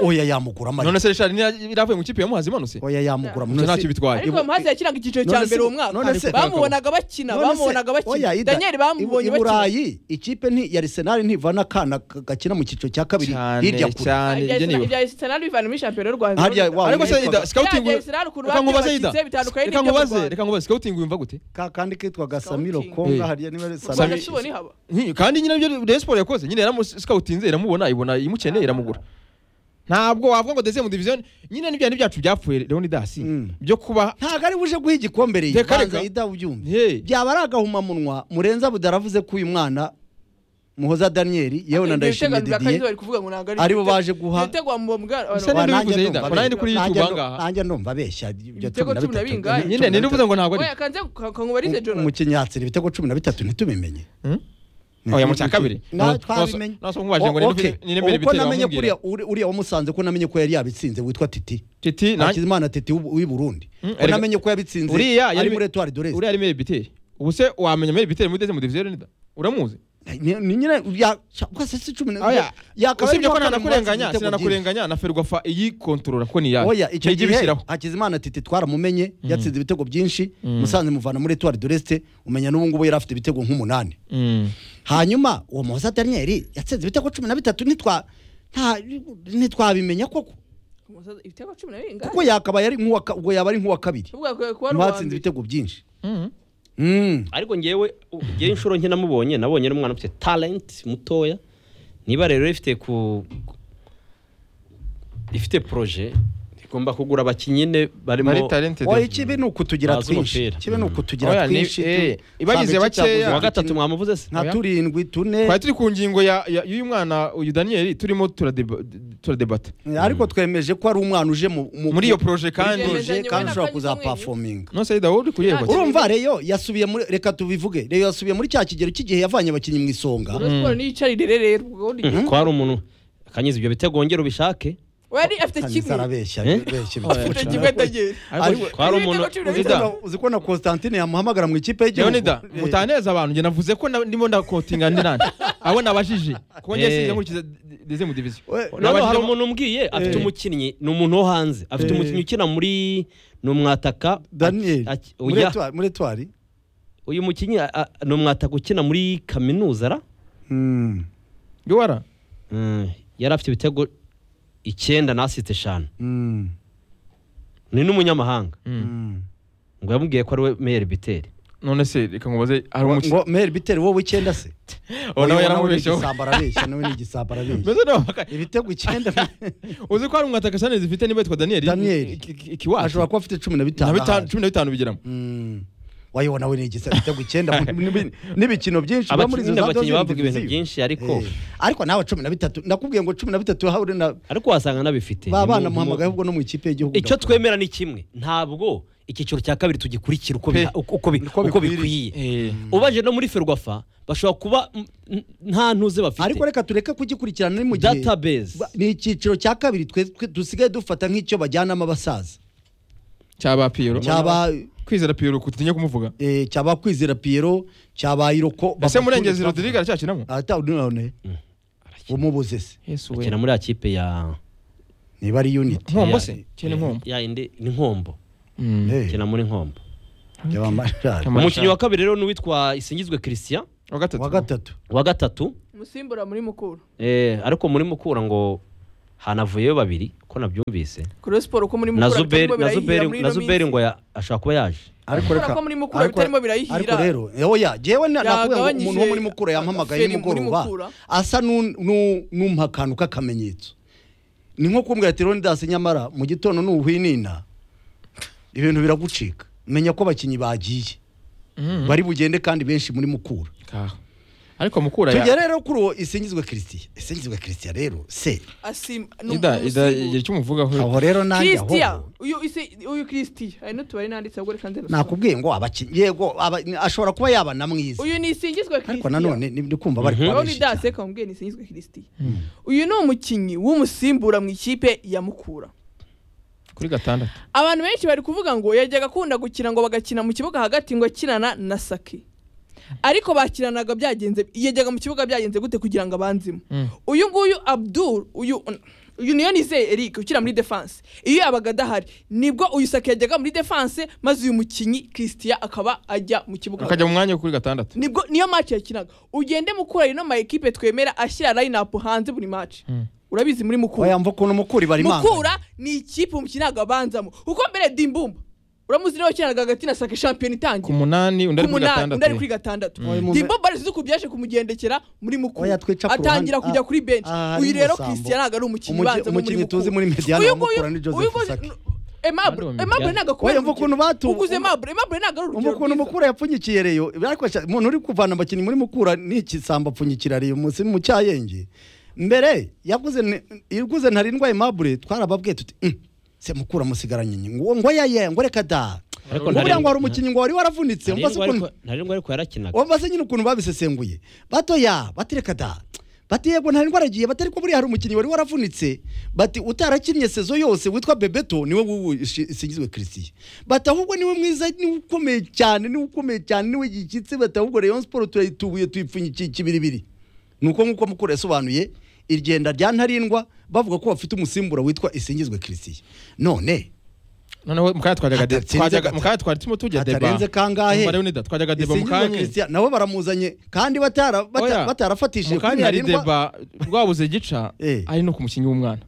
oya yamugura amagi none se Richard niya- iravuye mu kipe yamuhaze imanutse oya yamugura Icyo ntacyo bitwaye ariko bamaze yakinaga icyiciro cya None se- mbere uwo mwaka none se- bamubonaga bakina bamubonaga bakina Daniel bamubonye bakina burayi ikipe nti ya Arsenal ntivana akana ka- gakina mu cyiciro cya kabiri hirya cyane kure cyane ibyo niba ibya Arsenal bivana muri shampiyona y'u Rwanda Harya wa- ariko se Ida scouting Bya Arsenal ku reka ruhande nkubaze Ida bakize bitandukanye reka n'ibyo mu nkubaze Rwanda. reka nkubaze scouting wumva gute ka kandi kitwaga Samiro Scouting. Konga Eh. harya niba ari Mu Rwanda Samiro tubona ihaba Nti- kandi nyine ibyo Rayon Sport yakoze nyine yaramusikawutinze iramubona ibona imukeneye iramugura ntabwo wavuga ngo deuxième division nyine n'ibya byacu byapfuye Leonidas Mm. byo kuba ntabwo ari buje guha igikombe rero Reka, banza reka. ida ubyumve Hey. byaba ari agahumamunwa murenza budaravuze ko uyu mwana muhoza daniyeli yewe na ndayishimiye Ibyo biteganijwe didiye bari kuvuga ngo ntabwo ari aribo ibitego- baje guha- ibitego wa Mbomga- Bisa Wa, n'ibyo nanjye bivuze, ndumva Ida, ko nanjye ndi kuri abeshya. YouTube Nanjye ndumva- ahangaha. nanjye ndumva abeshya ibyo Ibitego cumi na cumi na bitatu, bingahe? ibitego nyine cumi na ninde uvuze ngo ntabwo ari oya kanze kangubarize bitatu. Jonathan umukinyatsira ibitego cumi na bitatu ntitubimenye Hmm? Oya, mu cya kabiri? Na- Naso- twabimenye naso nkubaje ngo ni O- nibiri- okay. ni nibiri uko bitego namenye kuriya wamubwira. uri- uriya wamusanze ko namenye ko yari yabitsinze witwa titi Titi na- hakizimana titi w'u- w'i burundi Hmm, ko erega- namenye ko yabitsinze uriya yari ari muri etuwari dorezi uriya ari mere biteri ubu se wamenya mere biteri muri deuxième division Leonidas uramuzi ni ni nyine ya kose si cumi na oya yakabaye usibye ko uwa kane mu matsinda ntanakurenganya ibitego byinshi. sinanakurenganya na ferwafa iyikontorora ko ni iyayo oya icyo Ntijya gihe ibishyiraho hakizimana titi twaramumenye yatsinze ibitego byinshi musanze muvana muri etuwari doreste umenya n'ubu ngubu yari afite ibitego nk'umunani Mm. hanyuma uwo muhoza daniyeli yatsinze ibitego cumi na bitatu ntitwa nta- ntitwabimenya koko Umusozi- ibitego cumi na bingahe? kuko yakabaye ari nk'uwa ka- ubwo yaba ari nk'uwa kabiri Ubu yakwiye kuba ari uwa batsinze mbere. ibitego byinshi Mm. Mm. ariko ngewe ngewe inshuro nke namubonye nabonye ari umwana ufite talent mutoya niba rero ifite ku ifite poroje igomba kugura abakinnyi ne barimo Bari talented oya ikibi ni ukutugira Bazi twinshi umupira. ikibi ni Oya, ukutugira ni- twinshi eh, tu- ibagize Samba icyago bakeya. gusa uwa gatatu ikintu- mwamuvuze se nka Oya. turindwi tune twari turi ku ngingo ya- ya- y'uyu mwana uyu daniyeli turimo turadeba- turadebata ariko twemeje ko ari umwana uje mu- mu- muri iyo poroje kandi Uje Yemezanye kandi we na ushobora Kanyizo mwenyine. kuzapafominga nose Ida wowe uri Ntacyo kuyegota urumva reyo yasubiye muri reka tubivuge reyo yasubiye muri cya kigero cy'igihe yavanye abakinnyi mu isonga Rayon Sport niyo icarire rero, ubwo ubundi- ko hari umuntu akanyiza ibyo bitego wongera ubishake Wari afite Kanyiza kimwe. arabeshya Eh? benshi Afite kimwe atagira. Ariko- ko hari umuntu Ibitego cumi na Uzi bitatu. ko na- uzi ko na Constantine yamuhamagara mu ikipe y'igihugu Leonida Eh, mutaneza abantu njye navuze ko na- ndimo ndakotinga ndi nande abo nabajije kuko njye Eh. sinjya nkurikiza deze mu diviziyo we- noneho hari Nabajije- umuntu umbwiye afite Eh. umukinnyi ni umuntu wo hanze afite Eh. umukinnyi ukina muri ni umwataka Daniel Aki- muri oya. Etoile- muri etwari uyu mukinnyi a- a- ni umwataka ukina muri kaminuza ra yuwara Mm, yari afite ibitego icyenda na asite eshanu ni n'umunyamahanga ngo yamubwiye ko ari we meyeri biteri none se reka nkubaze hari umukinnyi ngo meri biteri wowe icyenda se uwo nawe Oya, ni yaramubesheho igisamba arabeshya nawe ni igisamba arabeshya mbese nawe ibitego icyenda uzi ko hari umwataka sane zifite niba yitwa daniyeli Daniel. ikiwacu ashobora kuba afite cumi na bitanu ahandi. cumi na bitanu bigiramo Mm. wayo nawe ni igisa ibitego icyenda mu- n'ibi- n'ibikino byinshi biba muri izo abakinnyi za abakinnyi dozine bavuga ibintu diviziyo. byinshi ariko Eh, ariko nawe cumi na bitatu nakubwiye ngo cumi na bitatu haure na ariko wasanga anabifite ba bana Mu- mu- muhamagaye ahubwo no mu ikipe y'igihugu icyo twemera ni kimwe ntabwo icyiciro cya kabiri tugikurikira uko Pe. biha- uko- uko bi- Uko uko bikwiriye. bikwiye Eh, ubaje no muri ferwafa bashobora kuba mm, n- nta ntuze bafite ariko reka tureke kugikurikirana ni mu gihe database Ba- ni icyiciro cya kabiri twe twe dusigaye dufata nk'icyo bajyanamo abasaza cyaba piyero cyaba kwizera piyero kutinye kumuvuga eh, cyaba kwizera piyero cyaba iroko ese murengezi rodirige aracyakinamo ataunone umubuze se yesu we bakina muri ya kipe ya niba ari unit nkombo ya- se cyene nkombo ya indi ni nkombo Mm. Eh, bakina muri nkombo byaba amashari. Kamara. umukinnyi wa kabiri rero ni uwitwa isingizwe christian wa wa gatatu gatatu wa gatatu umusimbura muri mukuru eh, ariko muri mukura ngo hanavuyeyo babiri ko nabyumvise kuri siporo ko muri na mukuru zuberi bitarimo na birayihira zuberi muri na ino zuberi minsi ngo ya- ashobora kuba yaje ariko Kubera ko muri mukura ariko- bitarimo birayihira. ariko rero eh, oya jewe na- nakubwira ngo Yagabanyije umuntu wo muri mukura yampamagaye feri muri nimugoroba Mukura. asa n'u- n'u- n'umpa akantu k'akamenyetso ni nko kumbwira ati ronidasi nyamara mu gitondo nuhwinina ibintu biragucika menya ko abakinnyi bagiye Mhm. bari bugende kandi benshi muri mukura Kaho. ariko mukura tujya ya rero kuri uwo isingizwe christian isingizwe christian rero se asim ida ida igihe umusimbura. cyumuvugaho aho rero nanjye Christian aho uyu isi- uyu Christian hari n'utubari nanditse ahubwo reka nze nusome. nakubwiye ngo abakinnyi yego aba- ashobora kuba yaba na mwiza uyu ni isingizwe ariko Christian nanone ni- ndi kumva bari Mhm. Aho ni kubabeshya cyane. dase kamubwiye ni sinizwe Christian uyu ni umukinnyi w'umusimbura mu ikipe ya Mukura kuri gatandatu abantu benshi bari kuvuga ngo yajyaga akunda gukina ngo bagakina mu kibuga hagati ngo akinana na Saki ariko bakinanaga byagenze yajyaga mu kibuga byagenze gute kugira ngo abanzemo Mm. uyu nguyu Abdul uyu uyu niyo nizeye Eric ukina muri defense iyo yabaga adahari nibwo uyu Saki yajyaga muri defense maze uyu mukinnyi Christian akaba ajya mu kibuga akajya mu mwanya wo kuri gatandatu nibwo niyo match yakinaga ugende mukura ino ma equipe twemera ashyira line up hanze buri match Mm. urabizi muri mukura oya mva ukuntu mukuri bari manga mukura ni ikipe umukino abanzamo uko mbere dimbumba uramuzi niwe wakinaga hagati na sake shampiyona ku itangiye munani undi ari ku kuri munani undi ari gatandatu kuri gatandatu Oya, mu- dimbumba ari ku byaje kumugendekera muri mukura Oya, twica ku atangira ruhande. kujya Ah, kuri bench ah, uyu ari rero Musambo. christian ntabwo ari umukinnyi Umuki- ubanza umukinnyi tuzi muri mediane wa Mukura ni Joseph Saki. Aimable Bari mu Aimable Mediane. ntabwo akubera Oya, mva ukuntu batu- uguze Aimable Aimable ntabwo ari urugero ukuntu rwiza. mukura yapfunyikira reyo ariko sha- umuntu uri kuvana abakinnyi muri mukura n'ikisambo apfunyikira reyo munsi mu cyayenge mbere yaguze ni- yaguze ntarindwa imabure twarababwiye tuti "Mm, se mukura musigaranye nyine ngo ngo yaya ngo reka da Ariko ngo buriya ngo hari ntarengwa- umukinnyi ngo wari waravunitse ntarengwa umva se ukuntu ariko- ntarengwa ariko yarakinaga umva se nyine ukuntu babisesenguye batoya bati reka da bati yego nta ndwara agiye bati ariko buriya hari umukinnyi wari waravunitse bati utarakinnye sezo yose witwa bebeto niwe wubu isingizwe christian bati ahubwo niwe mwiza niwe ukomeye cyane niwe ukomeye cyane niwe gishyitse bati ahubwo rayon siporo turayitubuye tuyipfunyikiye ikibiribiri ni uko nk'uko mukuru yasobanuye irigenda rya ntarindwa bavuga ko bafite umusimbura witwa isingizwe christian none noneho mu kanya twajyaga de- Hatatsinze twajyaga- gatatu. mu kanya twari turimo tujya deba Hatarenze kangahe? Umva rero nida, twajyaga deba mu isingizwe kanya christian nabo baramuzanye kandi batara- bata- Oya. batarafatishije mu kuri kanya hari ntarindwa deba rwabuze gica Eh. ari no ku mukinnyi w'umwana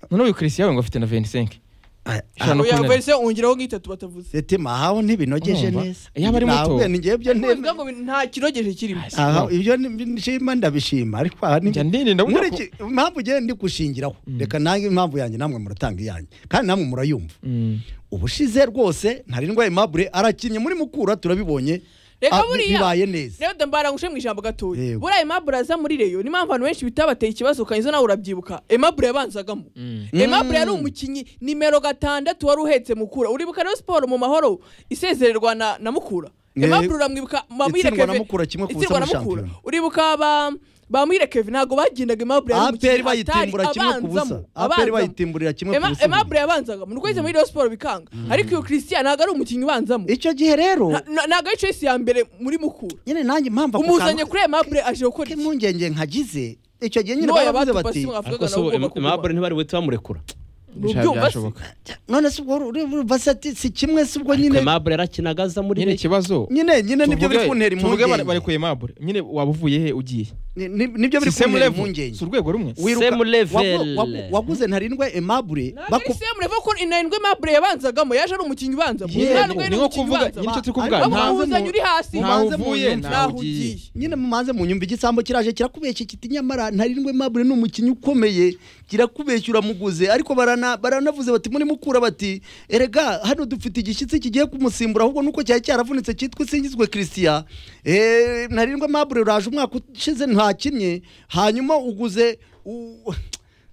noneho uyu christian we ngo afite na 25 Ah, Ijana Oya, makumyabiri. Verse ongeraho nk'itatu batavuze setima ahaho ntibinogeje Urumva? neza Yaba ari muto. Ntabwo, ni njyewe ibyo Kuvuga nteme ngo nta kirogeje kirimo Ay, si- aha no. ibyo ni- nshima ndabishima ariko aha ni Njya ndirinda burya Muri ko- iki- impamvu ugiye ndi gushingiraho reka nange impamvu yanjye namwe muratanga iyanjye kandi namwe murayumva Mm. ubushize rwose ntarindwa imabure arakinnye muri mukura turabibonye Reka Ah, bi- buriya- bibaye neza rero ndambara ngushe mu ijambo gatoya Yego. buriya Aimable aza muri reyo niyo mpamvu abantu benshi bitabateye ikibazo kanyizo nawe urabyibuka Aimable yabanzagamo Mm. Aimable yari umukinnyi nimero gatandatu wari uhetse mukura uribuka rero siporo mu mahoro isezererwa na, na mukura Yego. Aimable uramwibuka Bamwire Itsindwa na Kevin- Mukura kimwe ku busa itsindwa na muri Mukura. shampiyona. uribuka ba Bamwire Kevin ntabwo bagendaga Aimable yari aperi umukinnyi bayitimbura atari kimwe ku busa abanzamo, aperi abanzamo. bayitimburira kimwe ku Ema- busa Aimable yabanzagamo ni uko yahise muri reyo siporo bikanga ariko uyu Christian ntabwo ari umukinnyi ubanzamo icyo gihe rero Na- na- ntabwo ari choice ya mbere muri mukura nyine nanjye impamvu ako umuzanye kantu kuri Aimable aje gukora iki k'impungenge nkagize icyo gihe nyine N'uwo baravuze yabatupa si bati mwavuga ariko nawe se ubu ugomba Em- kuguma. Aimable ntibari buhite bamurekura Bishobora- Ntubyumva se? byashoboka. none se ubwo uri- uri- basa ati, si kimwe se ubwo ariko nyine Aimable yarakinaga aza muri nyine Reyo. ikibazo nyine nyine nibyo biri kuntera tuvuge bare- impungenge barekuye mabure nyine waba uvuye he ugiye Ni- ni- nibyo biri Si same kuntera level? impungenge si urwego rumwe Wiruka- Same level. wagu- wagu- waguze ntarindwa emabure Ntabwo ari same level ko inarindwi Aimable yabanzagamo yaje ari umukinnyi ubanzamo Yewe, Inarindwi ni nko umukinnyi kuvuga ubanzamo. nyine icyo turi Ariko kuvuga Ahubwo nta- mubanze umuhuzanyi mu- uri hasi ntaho mubanze uvuye munyumve. ntaho ntaho ugiye ugiye nyine mumanze munyumva igisambo kiraje kirakubeshya kiti nyamara ntarindwa emabure ni umukinnyi ukomeye kirakubeshya uramuguze ariko barana- baranavuze bati muri mukura bati erega hano dufite igishyitsi kigiye kumusimbura ahubwo nuko cyari cyaravunitse cyitwa isingizwe christian Eh, ntarindwa emabure uraje umwaka ushize ntakinnye hanyuma uguze u-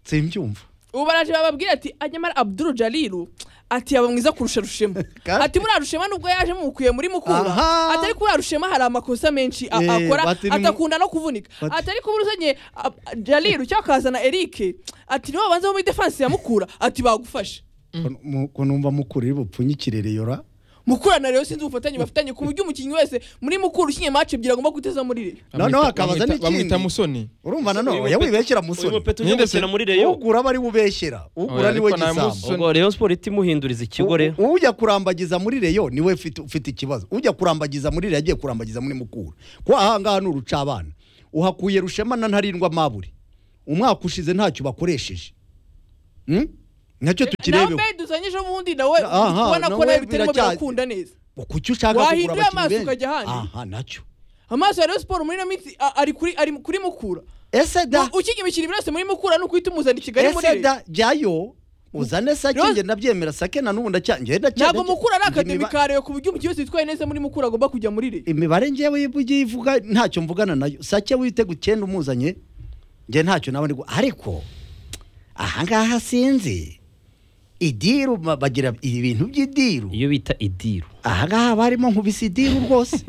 simbyumva ubu baraje bababwira ati anyamara Abdul Jalilu ati yaba mwiza kurusha rushema Kandi- ati muri rushema nubwo yaje mukuye muri mukura Aha. atari kuri rushema hari amakosa menshi a- Eh, akora bati ni mu- atakunda no kuvunika Bati- atari kuri uzanye jaliru cyangwa akazana eric ati niwe wabanza wo muri defense ya mukura ati bagufasha ko numva mukuru iri bupfunyikire reyora mukura na rero sinzi ubufatanye bafitanye ku buryo umukinnyi wese muri mukura ukinye match ebyiri agomba guteza muri rero noneho hakabaza Bamwita- n'ikindi. bamwita musoni urumva nanone Uyu oya mupeti- wibeshyera uyu musoni mupeti ujya Nyine se- gukina muri reyo ugura aba ari ubeshyera ugura Oya, niwe ariko nta gisambo muso- ubwo reyo siporo ihita imuhinduriza ikigo rero U- ujya kurambagiza muri reyo niwe ufite- ufite ikibazo ujya kurambagiza muri reyo agiye kurambagiza muri mukura kuko ahangaha ni urucabana uhakuye rushema na ntarindwa mabure umwaka ushize ntacyo bakoresheje Hmm? nacyo nawe tukirebeho mbere duzanye ejo bundi nawe Aha, ubona ko nawe nawe bitarimo biracya- birakunda neza kuki ushaka kugura Wahinduye amaso abakinnyi benshi ukajya ahandi? aha nacyo amaso ya rero siporo muri ino minsi a- ari kuri ari kuri mukura ese da ukiga imikino byose muri mukura ni ukuhita umuzana i kigali muri ese rero da jyayo uzane sake Rose- njye ndabyemera sake na n'ubu ndacya njye ndacya ntabwo mukura ari njye akademi imiba- ka rero ku buryo umukinnyi wese witwaye neza muri mukura agomba kujya muri rero imibare njyewe igiye ivuga ntacyo mvugana nayo sake witega icyenda umuzanye njye ntacyo nawe ndigu ariko ahangaha sinzi idiru ba- bagira ibi bintu by'idiru iyo bita idiru ahangaha haba harimo nkubise idiru rwose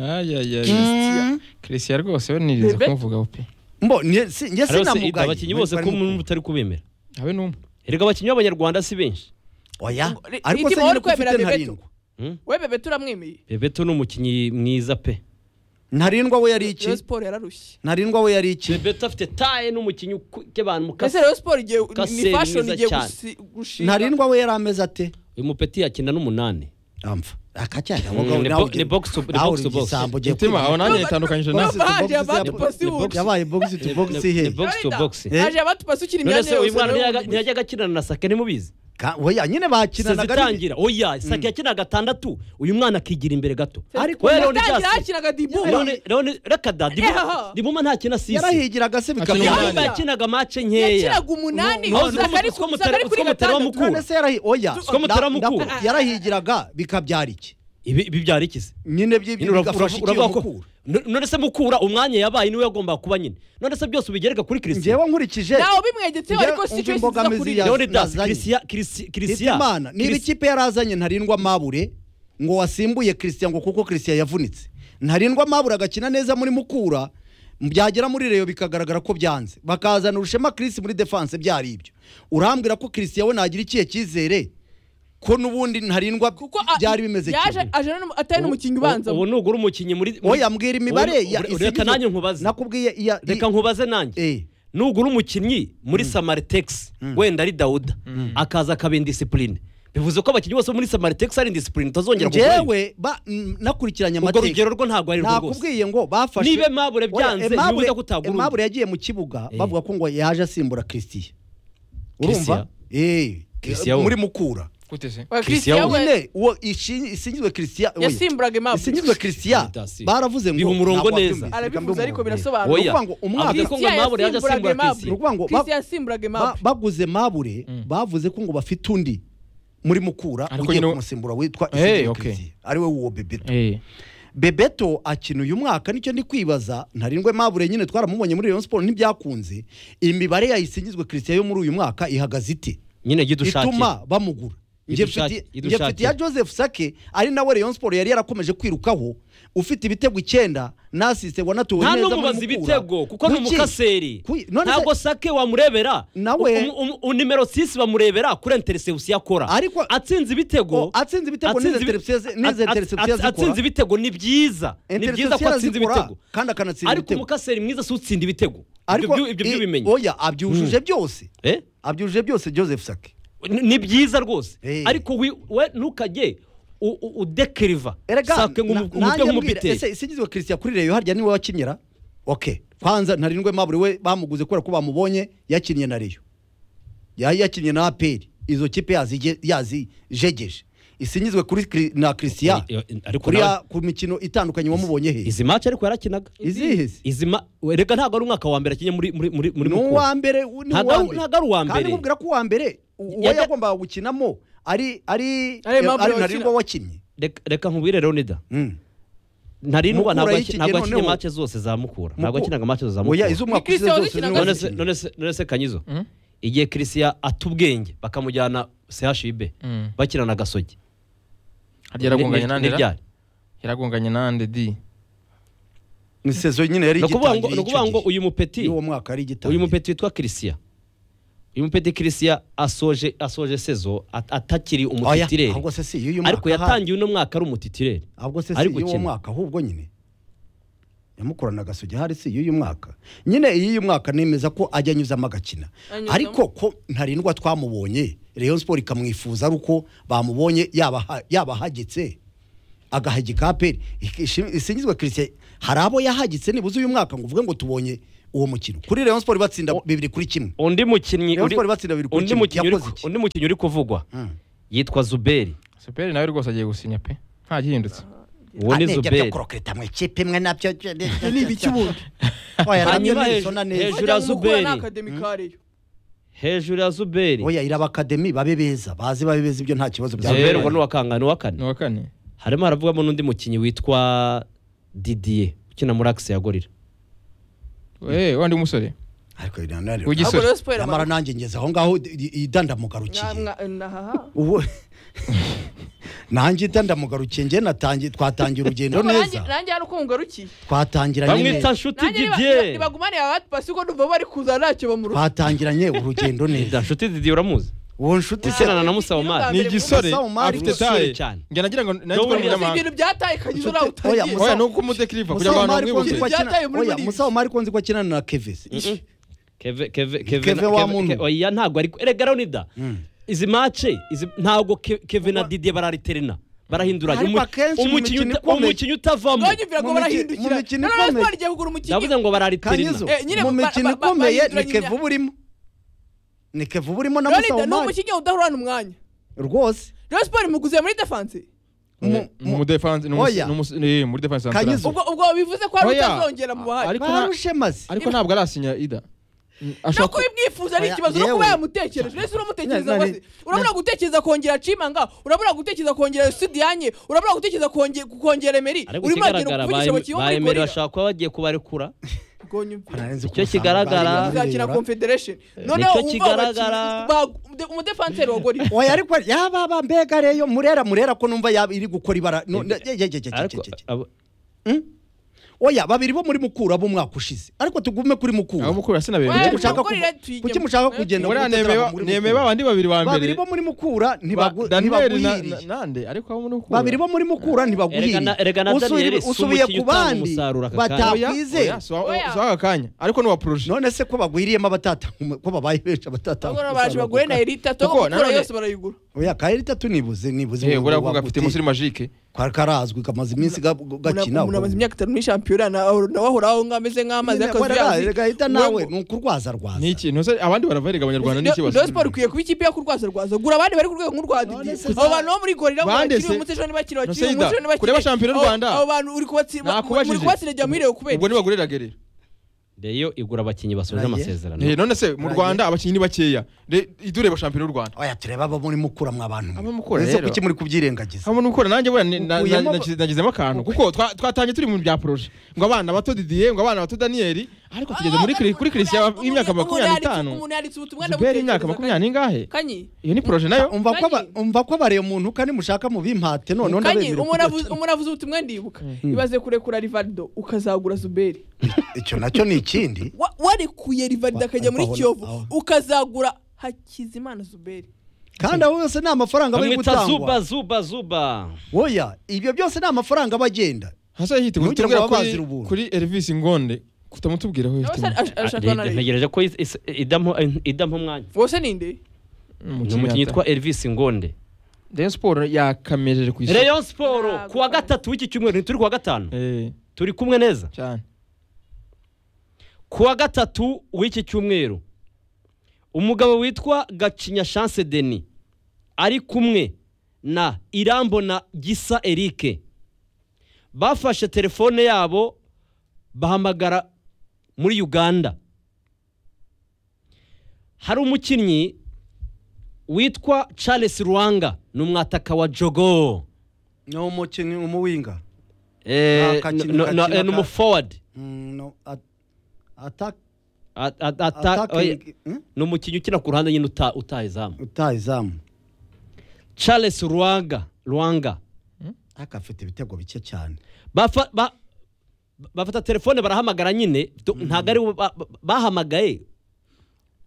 Mm. christian rwose we nirinze Bebe. kumuvugaho pe mbo njye si- njye rero se sinamugaye abakinnyi bose ko umuntu utari kubemera habe n'umwe erega abakinnyi b'abanyarwanda si benshi oya Ngo- ariko se Itima nyine wari ko ufite kwemera Bebeto? ntarindwa Hmm? we bebe turamwemeye bebeto ni umukinnyi mwiza pe ntarindwa we yari iki rero siporo yararushye ntarindwa we yari iki bebeto afite taye n'umukinnyi ukebana mu ese kase rero siporo igiye ni- Kase ni fashion mwiza igiye cyane. gusi- gushinga ntarindwa we yari ameze ate uyu mupeti yakina n'umunani amfa akacyaga Mm, ni bo- ni box to- ni box to box. mutima aho nanjye Bebe- yitandukanyije Bebe- nawe Bebe- haje abandi pasi bundi. yabaye box to box ni he box to Florida, box Eh? haje abatupasi ukina none imyanya se uyu yose mwana rero ntiyaga- muri- ntiyajyaga akinana na sake ntimubyizi Ka- oya nyine bakinanaga ari- itangira oya sake yakina gatandatu uyu mwana akigira imbere gato Ariko we None Leon yatangira Dias- hakinaga dibu Leon- Leon- reka da Eho. ndimuma ntakina sisi yarahigiraga se Akina bikamera umunani. ndimuma yakinaga mace nkeya yakinaga umunani Ntuzi ko- usanga ari utwo usanga mutera- ari kuri utwo mutera wa gatandatu Mukura. none se yarahi oya Two mutera mukuru. Ndaku- yarahigiraga bikabyara iki ibi ibi byari ikize nyine by'ibyo bigafasha iki uravuga ko mukura No- none se mukura umwanya yabaye niwe yagomba kuba nyine none se byose ubigereka kuri christian njyewe nkurikije ntawe bimwegetseho Njye- ariko si umva cyo yisiza imbogamizi kuri ya- Leon Das Nazanye. Christian Christian- Christian Hitimana niba Christian- ikipe yarazanye ntarindwa mabure ngo wasimbuye christian ngo kuko christian yavunitse ntarindwa mabure agakina neza muri mukura byagera muri reyo bikagaragara ko byanze bakazana urushema chris muri defense byari ibyo urambwira ko christian we nagira ikihe cyizere ko n'ubundi ntarindwa kuko a- byari bimeze yaje kimwe aje n'umu- atari n'umukinnyi ubanza ubu nugura umukinnyi muri muri- oya mbwira imibare ya- Ure- reka isigizo- nanjye nkubaze nakubwiye iya reka nkubaze nanjye Eh, nugura umukinnyi muri samaritex wenda ari dawuda akaza akaba indisipurine bivuze ko abakinnyi bose bo muri samaritex ari indisipurine utazongera kugura njyewe ba- mm, nakurikiranye urwo amateka rugero rwo ntabwo ari rwo rwose nakubwiye ngo bafashe Niba Aimable byanze, Oya, Aimable- ntibibuza ko utagura undi. Aimable yagiye mu kibuga Eh. bavuga ko ngo yaje asimbura christian urumva Christian? Eh, Christian we. muri mukura gute se Oya, Christian Christian we nyine uwo ishi- isingizwe christian oya, yasimburaga isingizwe imabure christian Udasi. baravuze ngo Biha umurongo ntabwo neza. wabyumvise, reka arabivuze mbe ariko umuntu. birasobanura Oya. Ni ukuvuga ngo umwaka- Avuga ko ngo Aimable yaje asimbura Christian. Ni ukuvuga ngo ba- Christian Ba- yasimburaga imabure baguze mabure bavuze ko ngo bafite undi muri mukura Ariko ugiye nyine- kumusimbura witwa Eh, Isidro okay. Christian, ari we uwo bebeto Eh. bebeto akina uyu mwaka nicyo ndi kwibaza ntarindwe mabure nyine twaramubonye muri Rayon Sports ntibyakunze imibare yayisingizwe Christian yo muri uyu mwaka ihagaze ite nyine jya udushakira ituma bamugura njye Idushake- mfiti- njye idushake. mfitiye ya joseph sake ari nawe Rayon Sports yari yarakomeje kwirukaho ufite ibitego icyenda nasise wanatuwe nta neza muri n'umubaza Mukura. ibitego kuko ni Kuki? umukaseri Kuki? None se- ntabwo sake wamurebera Nawe- Um- um- um- nimero 6 bamurebera kuri interception akora Ariko- atsinze ibitego O, atsinze ibitego n'izi atsinze ibi- interceptions- n'izi at- at- interceptions at- atsinze zikora. ibitego ni byiza ni byiza ko Interception atsinze zikora, ibitego kandi akanatsinda ariko ibitego. umukaseri mwiza si utsinda ibitego Ibyo ariko byo- ibyo i- by'ubimenyi oya abyujuje byose Eh? abyujuje byose joseph sake Ni- ni byiza rwose Eh. ariko wi- we ntukajye u- u- udekiriva Erega, sake na- nk'umu- nanjye umutwe mbwira, nk'umupiteri ese isigizwe christian kuri reyo harya niwe wakinyira ok kwanza ntarindwe mabure we bamuguze kubera ko bamubonye yakinnye na reyo yari yakinnye na aperi izo kipe yazige- yazijegeje isingizwe kuri Kri- na christian Oya, oya, ariko kuri nawe- ya- ku mikino itandukanye wamubonye he izi match ariko yarakinaga izihe se? izi ma reka ntabwo ari umwaka wa mbere akinye muri muri muri muri ni Mukura. uwa mbere u- ni Ntago uwa ari- mbere. ntago ari uwa kandi mbere. nkubwira ko uwa mbere u- uwo Yajya- yagombaga gukinamo ari ari Ari Aimable ari wakina. ntarindwa wakinnye reka reka nkubwire Leonida Mm. ntarindwa Mukura ntabwo y'iki aki- ntabwo gihe yakinnye noneho- mace zose za mukura ntabwo Muku- yakinaga mace zose za Oya, mukura iz'umwaka ushize Christian zose niwe wakinaga none None se wakinnye. none se none se kanyizo igihe christian atubwenye bakamujyana chib Mm. bakina na gasogi harya yaragonganye Ni- na ni- ndera n'ibyari? yaragonganye na nde di ni sezo nyine yari ni ukuvuga ngo igitangiye ni ukuvuga ngo icyo gihe uyu mupeti y'uwo mwaka yari igitangiye uyu mupeti witwa kirisiya uyu mupeti kirisiya asoje asoje sezo at- atakiri Oya, umutitireri ahubwo se si y'uyu mwaka ariko yatangiye uno mwaka ari umutitireri ahubwo se si ari y'uwo gukina. mwaka ahubwo nyine yamukorana gasogi hari si y'uyu mwaka nyine iy'uyu mwaka nemeza ko ajya anyuzamo agakina Anyuzamo. ariko ko ntarindwa twamubonye Rayon Sport ikamwifuza ari uko bamubonye yabaha- yabahagitse agahagika aperi isingizwa christian hari abo yahagitse nibuze uyu mwaka ngo uvuge ngo tubonye uwo mukino kuri Rayon Sport batsinda bibiri kuri kimwe undi mukinnyi Rayon uri- Sport batsinda babiri kuri undi kimwe. mukinnyi uri Yakoze iki? undi mukinnyi uri kuvugwa Mm. yitwa zuberi superi nawe rwose agiye gusinya pe nta gihindutse uwo ni Anebya byo zuberi kurokireta mu ikipe imwe nabyo ni ibiki bundi? oya nabyo Hanyuma nisona hejuru- neza hejuru ya Zuberi. akademikareyo hejuru ya zuberi oya iraba akademi babe beza bazi babe beza ibyo nta kibazo byaba zuberi Zuberi. ubwo ni uwa kangahe ni uwa ni kane uwa kane harimo haravugamo n'undi mukinnyi witwa didiye ukina muri akisi ya gorira Eh, wa ndi umusore ariko nanone Ugi- ahubwo Gisore. rero siporo nyamara amara nanjye ngeze aho ngaho i- i- idandamugarukiye nahaha ubu nanjye idandamugarukiye njye natangiye twatangira urugendo neza nanjye hano uko mugarukiye twatangiranye bamwita neza nshuti nanjye didiye ntibagumane aba batipasi kuko ndumva bari kuza ntacyo bamuruta twatangiranye urugendo Dida, neza nshuti didiye uramuzi uwo nshuti se ukinana na musaomari ni igisore Musa Omar afite umusore taye cyane. njye nagira ngo N'ubundi nanjye ko si umunyamahanga ibintu byataye kagize uraho Nshuti- oya, utagiye Musa- oya ni uko umudecriva kugira ngo abantu musaomari konzi bamwibutse ko akina Byataye muri oya Ligue. musaomari konzi ko akinana na kevesi Ish. keve keve Keve wa muntu. Ke- oya ntabwo ariko erega ronida izi mace izi ntabwo Ke- keve na didiye barariterina barahinduranya Ariko Umu- akenshi mu umukinnyi mikino uta- ikomeye- umukinnyi utavamo ntibagumvira ngo mu mikino- mu barahindukira mikino na rero siporo ikomeye. igiye kugura umukinnyi ndavuze ngo kanyezo bararitirina Eh, nyine mu ba- ba- mikino ba- ikomeye ni bahinduranya kevu burimo ni kevu burimo na rero ni musaomari umukinnyi udahorana umwanya rwose rero siporo imuguze muri defanse mu- mu- umudefanse Oya. muri defanse Kanyizo. ubwo ubwo bivuze ko hari Oya. utazongera mu bahari Ariko na- barushe maze ariko ntabwo arasinya ida Mm, no ashobora ku- kubimwifuza ari Oya, ikibazo no kuba yewe. yamutekereje ndetse uramutekereza Na- na- ngo aze. urabura gutekereza kongera cimanga urabura gutekereza kongera sudiyanye urabura gutekereza konge- kongera emeri ariko urimo uragenda ikigaragara kuvugisha abakinnyi bo muri bayemerera gorira bashaka kuba bagiye kubarekura Rwonyumvira. Ntarenze Icyo uko kigaragara- usanga bari uzakina bareba. confederation Nicyo noneho umva kigaragara- abakinnyi ba- umude- umudefanseri wa gorira oya ariko yaba ba mbega reyo murera murera ko numva yaba iri gukora ibara no- Mbega- ye- ye- ye- ye- ariko ye- ye- abo- oya babiri bo muri mukura bo mwaka ushize ariko tugume kuri mukura abo mukuru Oya, sinabemerera Kuki mushaka Mukura kuva- tuyijyemo. kuki mushaka Oya, kugenda muri muri anemeye Mutarama muri nemeye Mukura? babandi babiri ba mbere babiri bo muri mukura Ba- ntibagu- Daniel na- na- ntibaguhiriye nande ariko abo muri mukura babiri bo muri mukura Erega na- erega na ntibaguhiriye Daniel Usubiye- si usubiye umukinnyi ku utanga bandi umusaruro aka kanya. Oya, batakwizeye oya, si wa- Oya. si w'aka kanya ariko ni uwa poroje none se ko bagwiriyemo abatatanga ko babaye benshi abatatanga Ahora baraje bagure na elita togo Kuko gukura nanone- yose barayigura oya kaeri tatu nibuze nibuze Eh, mu- buriya wa kuvuga afite Gutierrez. musiri magike Kari karazwi kamaze iminsi ga- gakina umuntu amaze imyaka itanu muri shampiyona nawe nawe ahora aho ngaho ameze nk'amazi Nyine y'akazi wararaye, yazi. rega hita nawe Ubu- ni ukurwaza rwaza ni ikintu se abandi baravarega abanyarwanda ni ikibazo Rayon Sport ikwiye kuba ikipe yo kurwaza rwaza gura abandi bari ku rwego nk'urwa None Didier se abo za- bantu bo muri gorira ngo Bande bakiri se- uyu munsi ejo ntibakire None bakiri se uyu munsi Ida, ejo ntibakire kureba shampiyona y'u Abo- Rwanda? abo bantu uri kubatsi- muri kubatsira jya mwiriwe kubera ubwo iki? ntibagurira gerera reyo igura abakinnyi basoje Nagiye. amasezerano Eh, none se mu Nagiye. rwanda abakinnyi ni bakeya Re- idureba shampiyona y'u rwanda oya tureba abo muri mukura mwabantu Abo mukura Ese rero. kuki muri kubyirengagiza hamwe n'ukora nanjye buriya ni- na- na- Ukuyemo- nagize- nagizemo akantu kuko twa- twatangiye turi mu bya poroje ngo abana bato didiye ngo abana bato daniyeli ariko tugeze muri kuri kuri kirisiya Umuntu y'imyaka yanditse- makumyabiri n'itanu umuntu yanditse ubutumwa zuberi imyaka ndabutekereza makumyabiri n'ingahe kanyi iyo ni poroje nayo umva ko aba- Kanyi. umva ko bareye umuntu kandi mushaka mu bimpate none kanyi ndabemera umuntu kuko- avuze- umuntu avuze ubutumwa ndibuka ibaze kurekura rivaldo ukazagura zuberi icyo nacyo ni ikindi Wa- warekuye rivaldo Wa- akajya muri aho- kiyovu aho- ukazagura hakizimana zuberi kandi abo yose ni amafaranga bari bamwita zuba gutangwa zuba zuba oya ibyo byose ni amafaranga aba agenda hasa hitegura Ntugire kutubwira ngo kuri babazire ubuntu. kuri erivisi ngonde kutamutubwira aho Aba se yifitemo ash- ashaka Ah, na Rayon. ntegereje ko is- is- idampa idampa umwanya wose ni nde ni umukinnyi witwa elvis ngonde rayon siporo yakamejeje ku isoko reyo siporo Ntabwo ku wa ari. gatatu w'iki cyumweru ntituri ku wa gatanu Eh, turi kumwe neza cyane ku wa gatatu w'iki cyumweru umugabo witwa gacinya chance deni ari kumwe na irambo na gisa erike bafashe telefone yabo bahamagara muri uganda hari umukinnyi witwa charles ruwanga ni umwataka wa jogo ni umukinnyi umuwinga Eh, Akakina- no- no- akakina eh, ni ka- umuforward Mm, no, at- attack- At- at- attack- attacking- hmm? ni umukinnyi ukina ku ruhande nyine uta- utaha izamu utaha izamu charles rwanga rwanga ariko afite ibitego bike cyane bafa- ba- bafata telefone barahamagara nyine do- ntabwo ari bo ba- ba- bahamagaye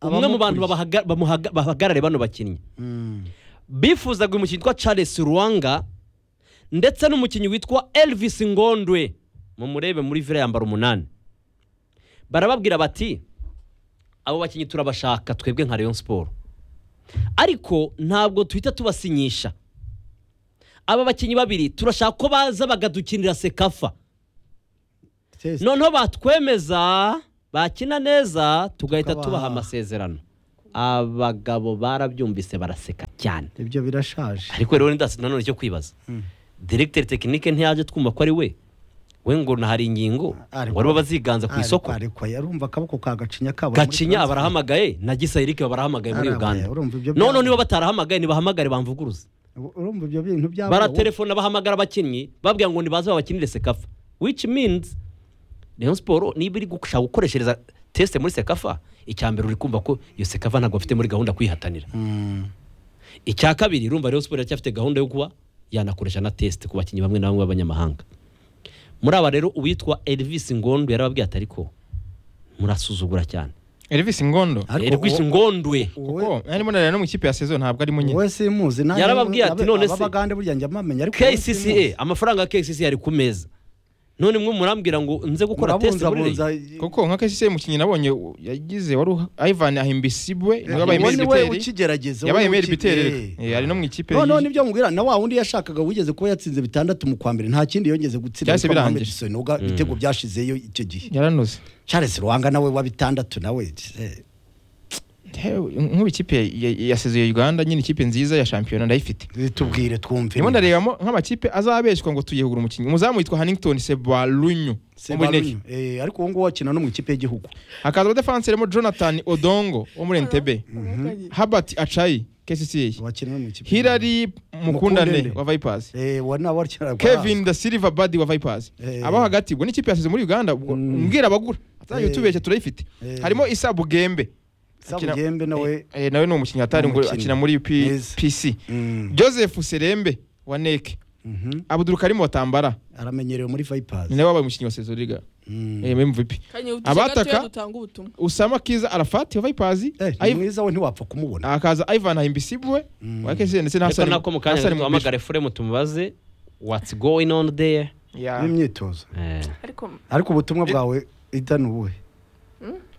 umwe mu bantu babahaga- bamuhaga- bahagarare bano bakinnyi Mm. bifuzaga uyu mukinnyi witwa charles rwanga ndetse n'umukinnyi witwa elvis ngondwe mumurebe muri vire yambara umunani barababwira bati abo bakinnyi turabashaka twebwe nka rayon siporo ariko ntabwo duhita tubasinyisha aba bakinnyi babiri turashaka ko baza bakadukinira sekafa Test. noneho batwemeza bakina neza tugahita Tukabaha. tubaha amasezerano abagabo barabyumvise baraseka cyane ibyo birashaje ariko rero ndasi nanone cyo kwibaza diregiteri tekinike ntiyaje twumva ko ari we we ngo hari ingingo Ariko- ngo aribo baziganza ku Ariko- isoko ariko yarumva akaboko ka gacinya kabo gacinya barahamagaye na gisa eric barahamagaye muri Harabaye, uganda urumva ibyo noneho byaba- niba batarahamagaye nibahamagare bamvuguruze urumva ibyo bintu byabo baratelefona bahamagara abakinnyi babwira ngo nibaze babakinire sekafa which means rayon siporo niba iri gushaka gukoreshereza tesite muri sekafa icya mbere uri kumva ko iyo sekafa ntabwo bafite muri gahunda yo kuyihatanira Mm. icya kabiri urumva rayon siporo iracyafite gahunda yo kuba yanakoresha na tesite ku bakinnyi bamwe na bamwe b'abanyamahanga muri aba rero uwitwa elvis ngondo yarababwiye ati ariko murasuzugura cyane elvis ngondo Ariko elvis uwo- ngondwe uwo- kuko nari mbonera no mu ikipe ya sezo ntabwo arimo nyine wowe simuzi nanjye- Yarababwiye ati, abe- none se- ababagande burya njya mpamenya ariko wowe simuzi. kcca amafaranga ya kcca ari ku meza none mwe murambwira ngo nze gukora tesite muri Murabunzabunza- rayon kuko nka kcc mukinnyi nabonye u- yagize wari u- ivan ahimbisibwe niwe wabaye uwo meri ni we biteri ukigerageza uwo yabaye ni we meri biteri ukigerageza. Eh, ari no mu ikipe noneho y'iyi- nibyo mubwira na wa wundi yashakaga wigeze kuba yatsinze bitandatu mu kwa mbere nta kindi yongeze gutsinda Byahise yitwa Mohamed birangira. Soni, ubwo ibitego byashizeyo icyo gihe yaranoze charles ruhanga nawe wa bitandatu nawe eh, Ntewe, nk'ubu ikipe ya- ya sezo ya uganda nyine ikipe nziza ya shampiyona ndayifite tubwire twumve ndimo ndarebamo nk'amakipe azabeshywa ngo tuyegura umukinnyi umuzamu witwa hannington sebalunyu wo muri neki Sebalunyu. Eh, ariko uwo nguwo wakina no mu ikipe y'igihugu hakaza abadefansiremo jonathan odongo wo muri entebe habert achayi kcca wakina no mu ikipe hilary mukundane Mukundane. wa vipers Eh, wa nawe wakina kevin da silva badi wa vipers Eh. abo hagati ubwo n'ikipe yasize muri uganda ubwo Mm. mbwira abagura atajya Eh. utubeshya turayifite Eh. harimo isa bugembe akina- sabugembe nawe Eh, nawe ni umukinnyi hatari ngo Umukinnyi. akina muri P- Mwiza. pc Mm, joseph serembe wa neke mhm. abudurukarimu watambara aramenyerewe muri vipers ni nawe wabaye umukinnyi wa sezoriga Mm. mvp kanye Abataka- utugira dutanga ubutumwa usama kiza arafati wa vipers Eh, ni Iv- mwiza we ntiwapfa kumubona hakaza ivan ahimbisibwe Mm. wa kcn ndetse na ariko hasani nako mu kanya Hassan Mubisha. duhamagare furemu tumubaze what's going on there Yeah. n'imyitozo Eh, ariko ariko ubutumwa bwawe idani ubuhe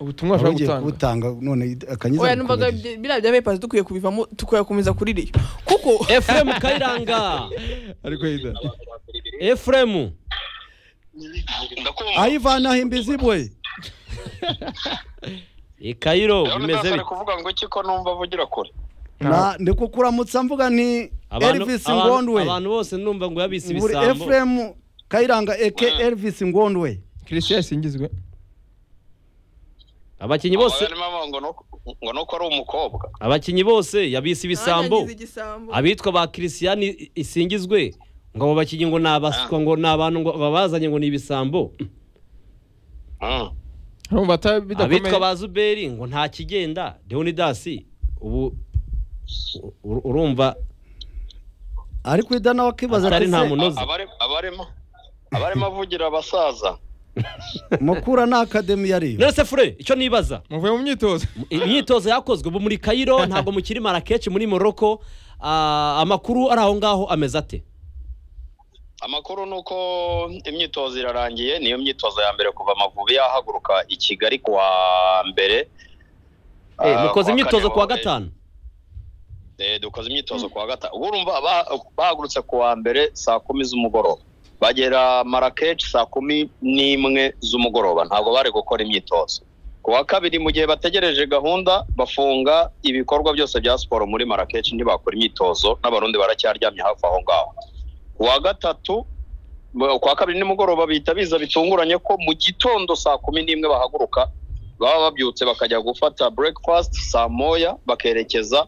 ubutumwa ashobora Wari ugiye gutanga kubutanga none akanyiza oya numvaga bikubagiza. bi- biriya bya bepazi dukwiye kubivamo tukayakomeza kuri riyo kuko efuremu kayiranga ariko Ida. efuremu ndakumva ayivana himbizibwe ikayiro rero bimeze ndasara bite kuvuga ngo iki ko numva avugira kure Na- ndiko kuramutsa mvuga nti Abantu- elvis abantu- ngondwe abantu bose numva ngo yabise buri ibisambo efuremu kayiranga eke elvis ngondwe christian yasingizwe abakinnyi bose Aba barimo ngo nuko- ngo nuko ari umukobwa abakinnyi bose yabise ibisambo Nanjye ngize igisambo. abitwa ba kirisiyani isingizwe ngo abo bakinnyi ngo ni abaswa ngo ni abantu ngo babazanye ngo ni ibisambo Mm. urumva ata- abitwa bidakomeye ba zuberi ngo nta kigenda deonidasi ubu u- u- urumva ariko ida nawe akibaza Atari ati nta se, muntu- Unoze. Abari- abarimo abarimo avugira abasaza mukura na akademi yariyo nonese fure icyo nibaza muvuye mu myitozo imyitozo yakozwe ubu muri kayiro ntabwo mukiri marakeshi muri moroko Ah, amakuru ari aho ngaho ameze ate amakuru ni uko imyitozo irarangiye niyo myitozo ya mbere kuva amavubi yahaguruka i kigali ku wa mbere Eh, Ah, mukoze kuwa imyitozo kane ku wa bahuye. gatanu Eh, dukoze imyitozo ku wa gatanu ubwo urumva ba- bahagurutse ku wa mbere saa kumi z'umugoroba bagera marakeshi saa kumi n'imwe z'umugoroba ntabwo bari gukora imyitozo ku wa kabiri mu gihe bategereje gahunda bafunga ibikorwa byose bya siporo muri marakeshi ntibakora imyitozo n'abarundi baracyaryamye hafi aho ngaho ku wa gatatu ba- ku wa kabiri nimugoroba bihita biza bitunguranye ko mu gitondo saa kumi n'imwe bahaguruka baba babyutse bakajya gufata breakfast saa moya bakerekeza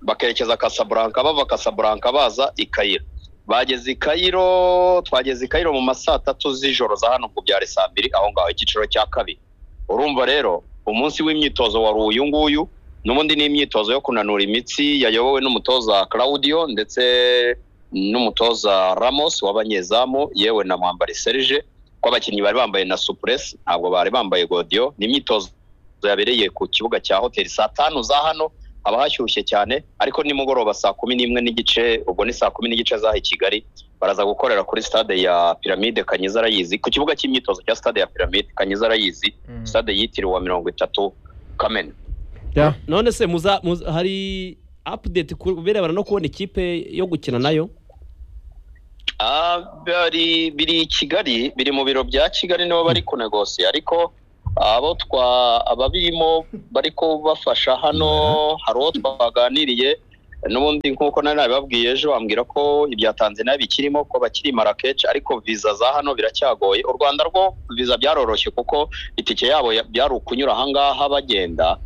bakerekeza kasaburanka bava kasaburanka baza i kayiro bageze i kayiro twageze i kayiro mu ma saa tatu z'ijoro za hano ku byari saa mbiri aho ngaho icyiciro cya kabiri urumva rero umunsi w'imyitozo wari uyu nguyu n'ubundi ni imyitozo yo kunanura imitsi yayobowe n'umutoza claudio ndetse n'umutoza ramos w'abanyezamu yewe na mwambari serge ko abakinnyi bari bambaye na supuresi ntabwo bari bambaye godiyo ni imyitozo yabereye ku kibuga cya hoteli saa tanu za hano haba hashyushye cyane ariko nimugoroba saa kumi n'imwe n'igice ubwo ni saa kumi n'igice z'aha i kigali baraza gukorera kuri stade ya piramide kanyiza arayizi ku kibuga cy'imyitozo cya stade ya piramide kanyiza arayizi Mm. stade yitiriwe mirongo itatu kamena Yeah. none se muza muza- hari apudeti ku birebana no kubona ikipe yo gukina nayo Ah, bari biri i kigali biri mu biro bya kigali nibo bari kunegosiya ariko abo twa ababirimo bari kubafasha hano hari uwo twaganiriye n'ubundi nk'uko nari nabibabwiye ejo bambwira ko ibya tanzania bikirimo ko bakiri marakeshi ariko viza za hano biracyagoye u rwanda rwo viza byaroroshye kuko itike yabo ya- byari ukunyura ahangaha bagenda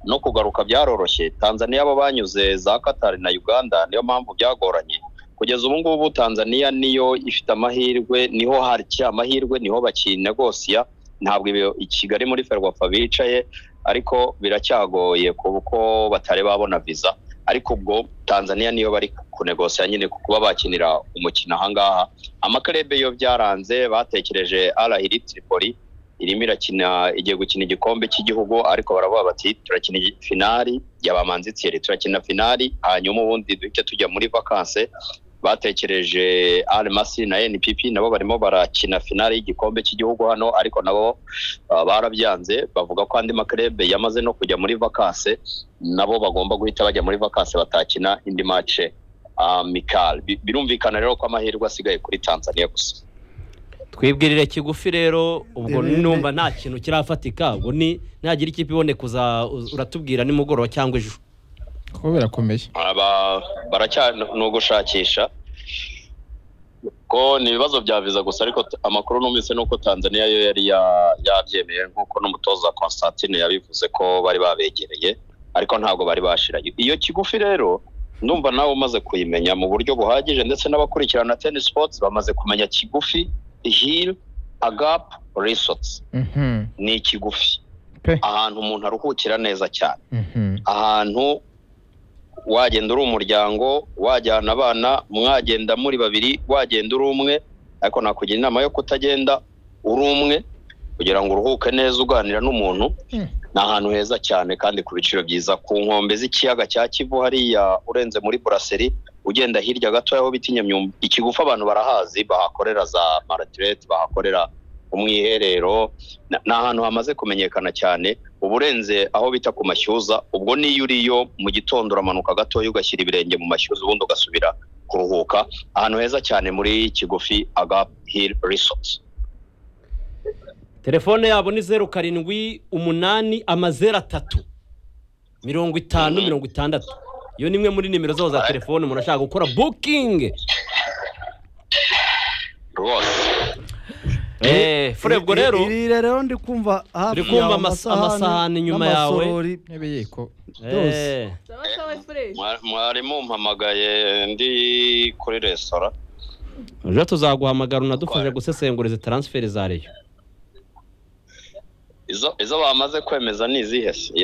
no kugaruka byaroroshye tanzania bo banyuze za katari na uganda niyo mpamvu byagoranye kugeza ubu ngubu tanzania niyo ifite amahirwe niho harya amahirwe niho bakinegosiya ntabwo ibyo i kigali muri ferwafa bicaye ariko biracyagoye kuko batari babona viza ariko ubwo tanzania niyo bari kunegosiya nyine ku kuba bakinira umukino ahangaha amakarebe yo byaranze batekereje arahiri tripoli irimo irakina igiye gukina igikombe cy'igihugu ariko baravuga bati turakina igi- finali yabamanzitseri turakina finali hanyuma ubundi duhite tujya muri vakanse batekereje arimasi na npp nabo barimo barakina finali y'igikombe cy'igihugu hano ariko nabo ah, barabyanze bavuga ko andi makerebe yamaze no kujya muri vakanse nabo bagomba guhita bajya muri vakanse batakina indi mace amikali Bi- birumvikana rero ko amahirwe asigaye kuri tanzania gusa twibwirire kigufi rero ubwo Rebe- numva nta kintu kirafatika ubwo ni ntagira ikipe iboneka uza uz- uratubwira nimugoroba cyangwa ejo kuba birakomeye aba baracya ni ugushakisha ko ni ibibazo bya viza gusa ariko t- amakuru numvise ni uko tanzania yo yari ya- yabyemeye nk'uko n'umutoza constantine yabivuze ko bari babegereye ariko ntabwo bari bashirayo iyo kigufi rero ndumva nawe umaze kuyimenya mu buryo buhagije ndetse n'abakurikirana tennis sports bamaze kumenya kigufi hill agap resorts Mhm, ni ikigufi Pe. ahantu umuntu aruhukira neza cyane mhm. ahantu wagenda uri umuryango wajyana abana mwagenda muri babiri wagenda uri umwe ariko nakugira inama yo kutagenda uri umwe kugira ngo uruhuke neza uganira n'umuntu Mm. ni ahantu heza cyane kandi ku biciro byiza ku nkombe z'ikiyaga cya kivu hariya urenze muri buraseri ugenda hirya gato aho bita inyamyumba ikigufa abantu barahazi bahakorera za maratirete bahakorera umwiherero Na- ni ahantu hamaze kumenyekana cyane uba urenze aho bita ku mashyuza ubwo niyo uriyo mu gitondo uramanuka gatoya ugashyira ibirenge mu mashyuza ubundi ugasubira kuruhuka ahantu heza cyane muri kigufi agap hill resorts telefone yabo ni zeru karindwi umunani amazeru atatu mirongo itanu Mhm. mirongo itandatu iyo ni imwe muri nimero zabo za telefone umuntu ashaka gukora bukingi rwose eee furebwo rero iri rero ndi kumva hafi Uri kumva yawe amasa- amasahani inyuma yawe. n'amasorori. Ntebe yeko. eee sawa sawa fureshi Mwa- mwarimu mpamagaye ndi kuri resitora ejo tuzaguhamagara unadufashe gusesengura izi taransiferi za reyo izo izo bamaze kwemeza ni izihe se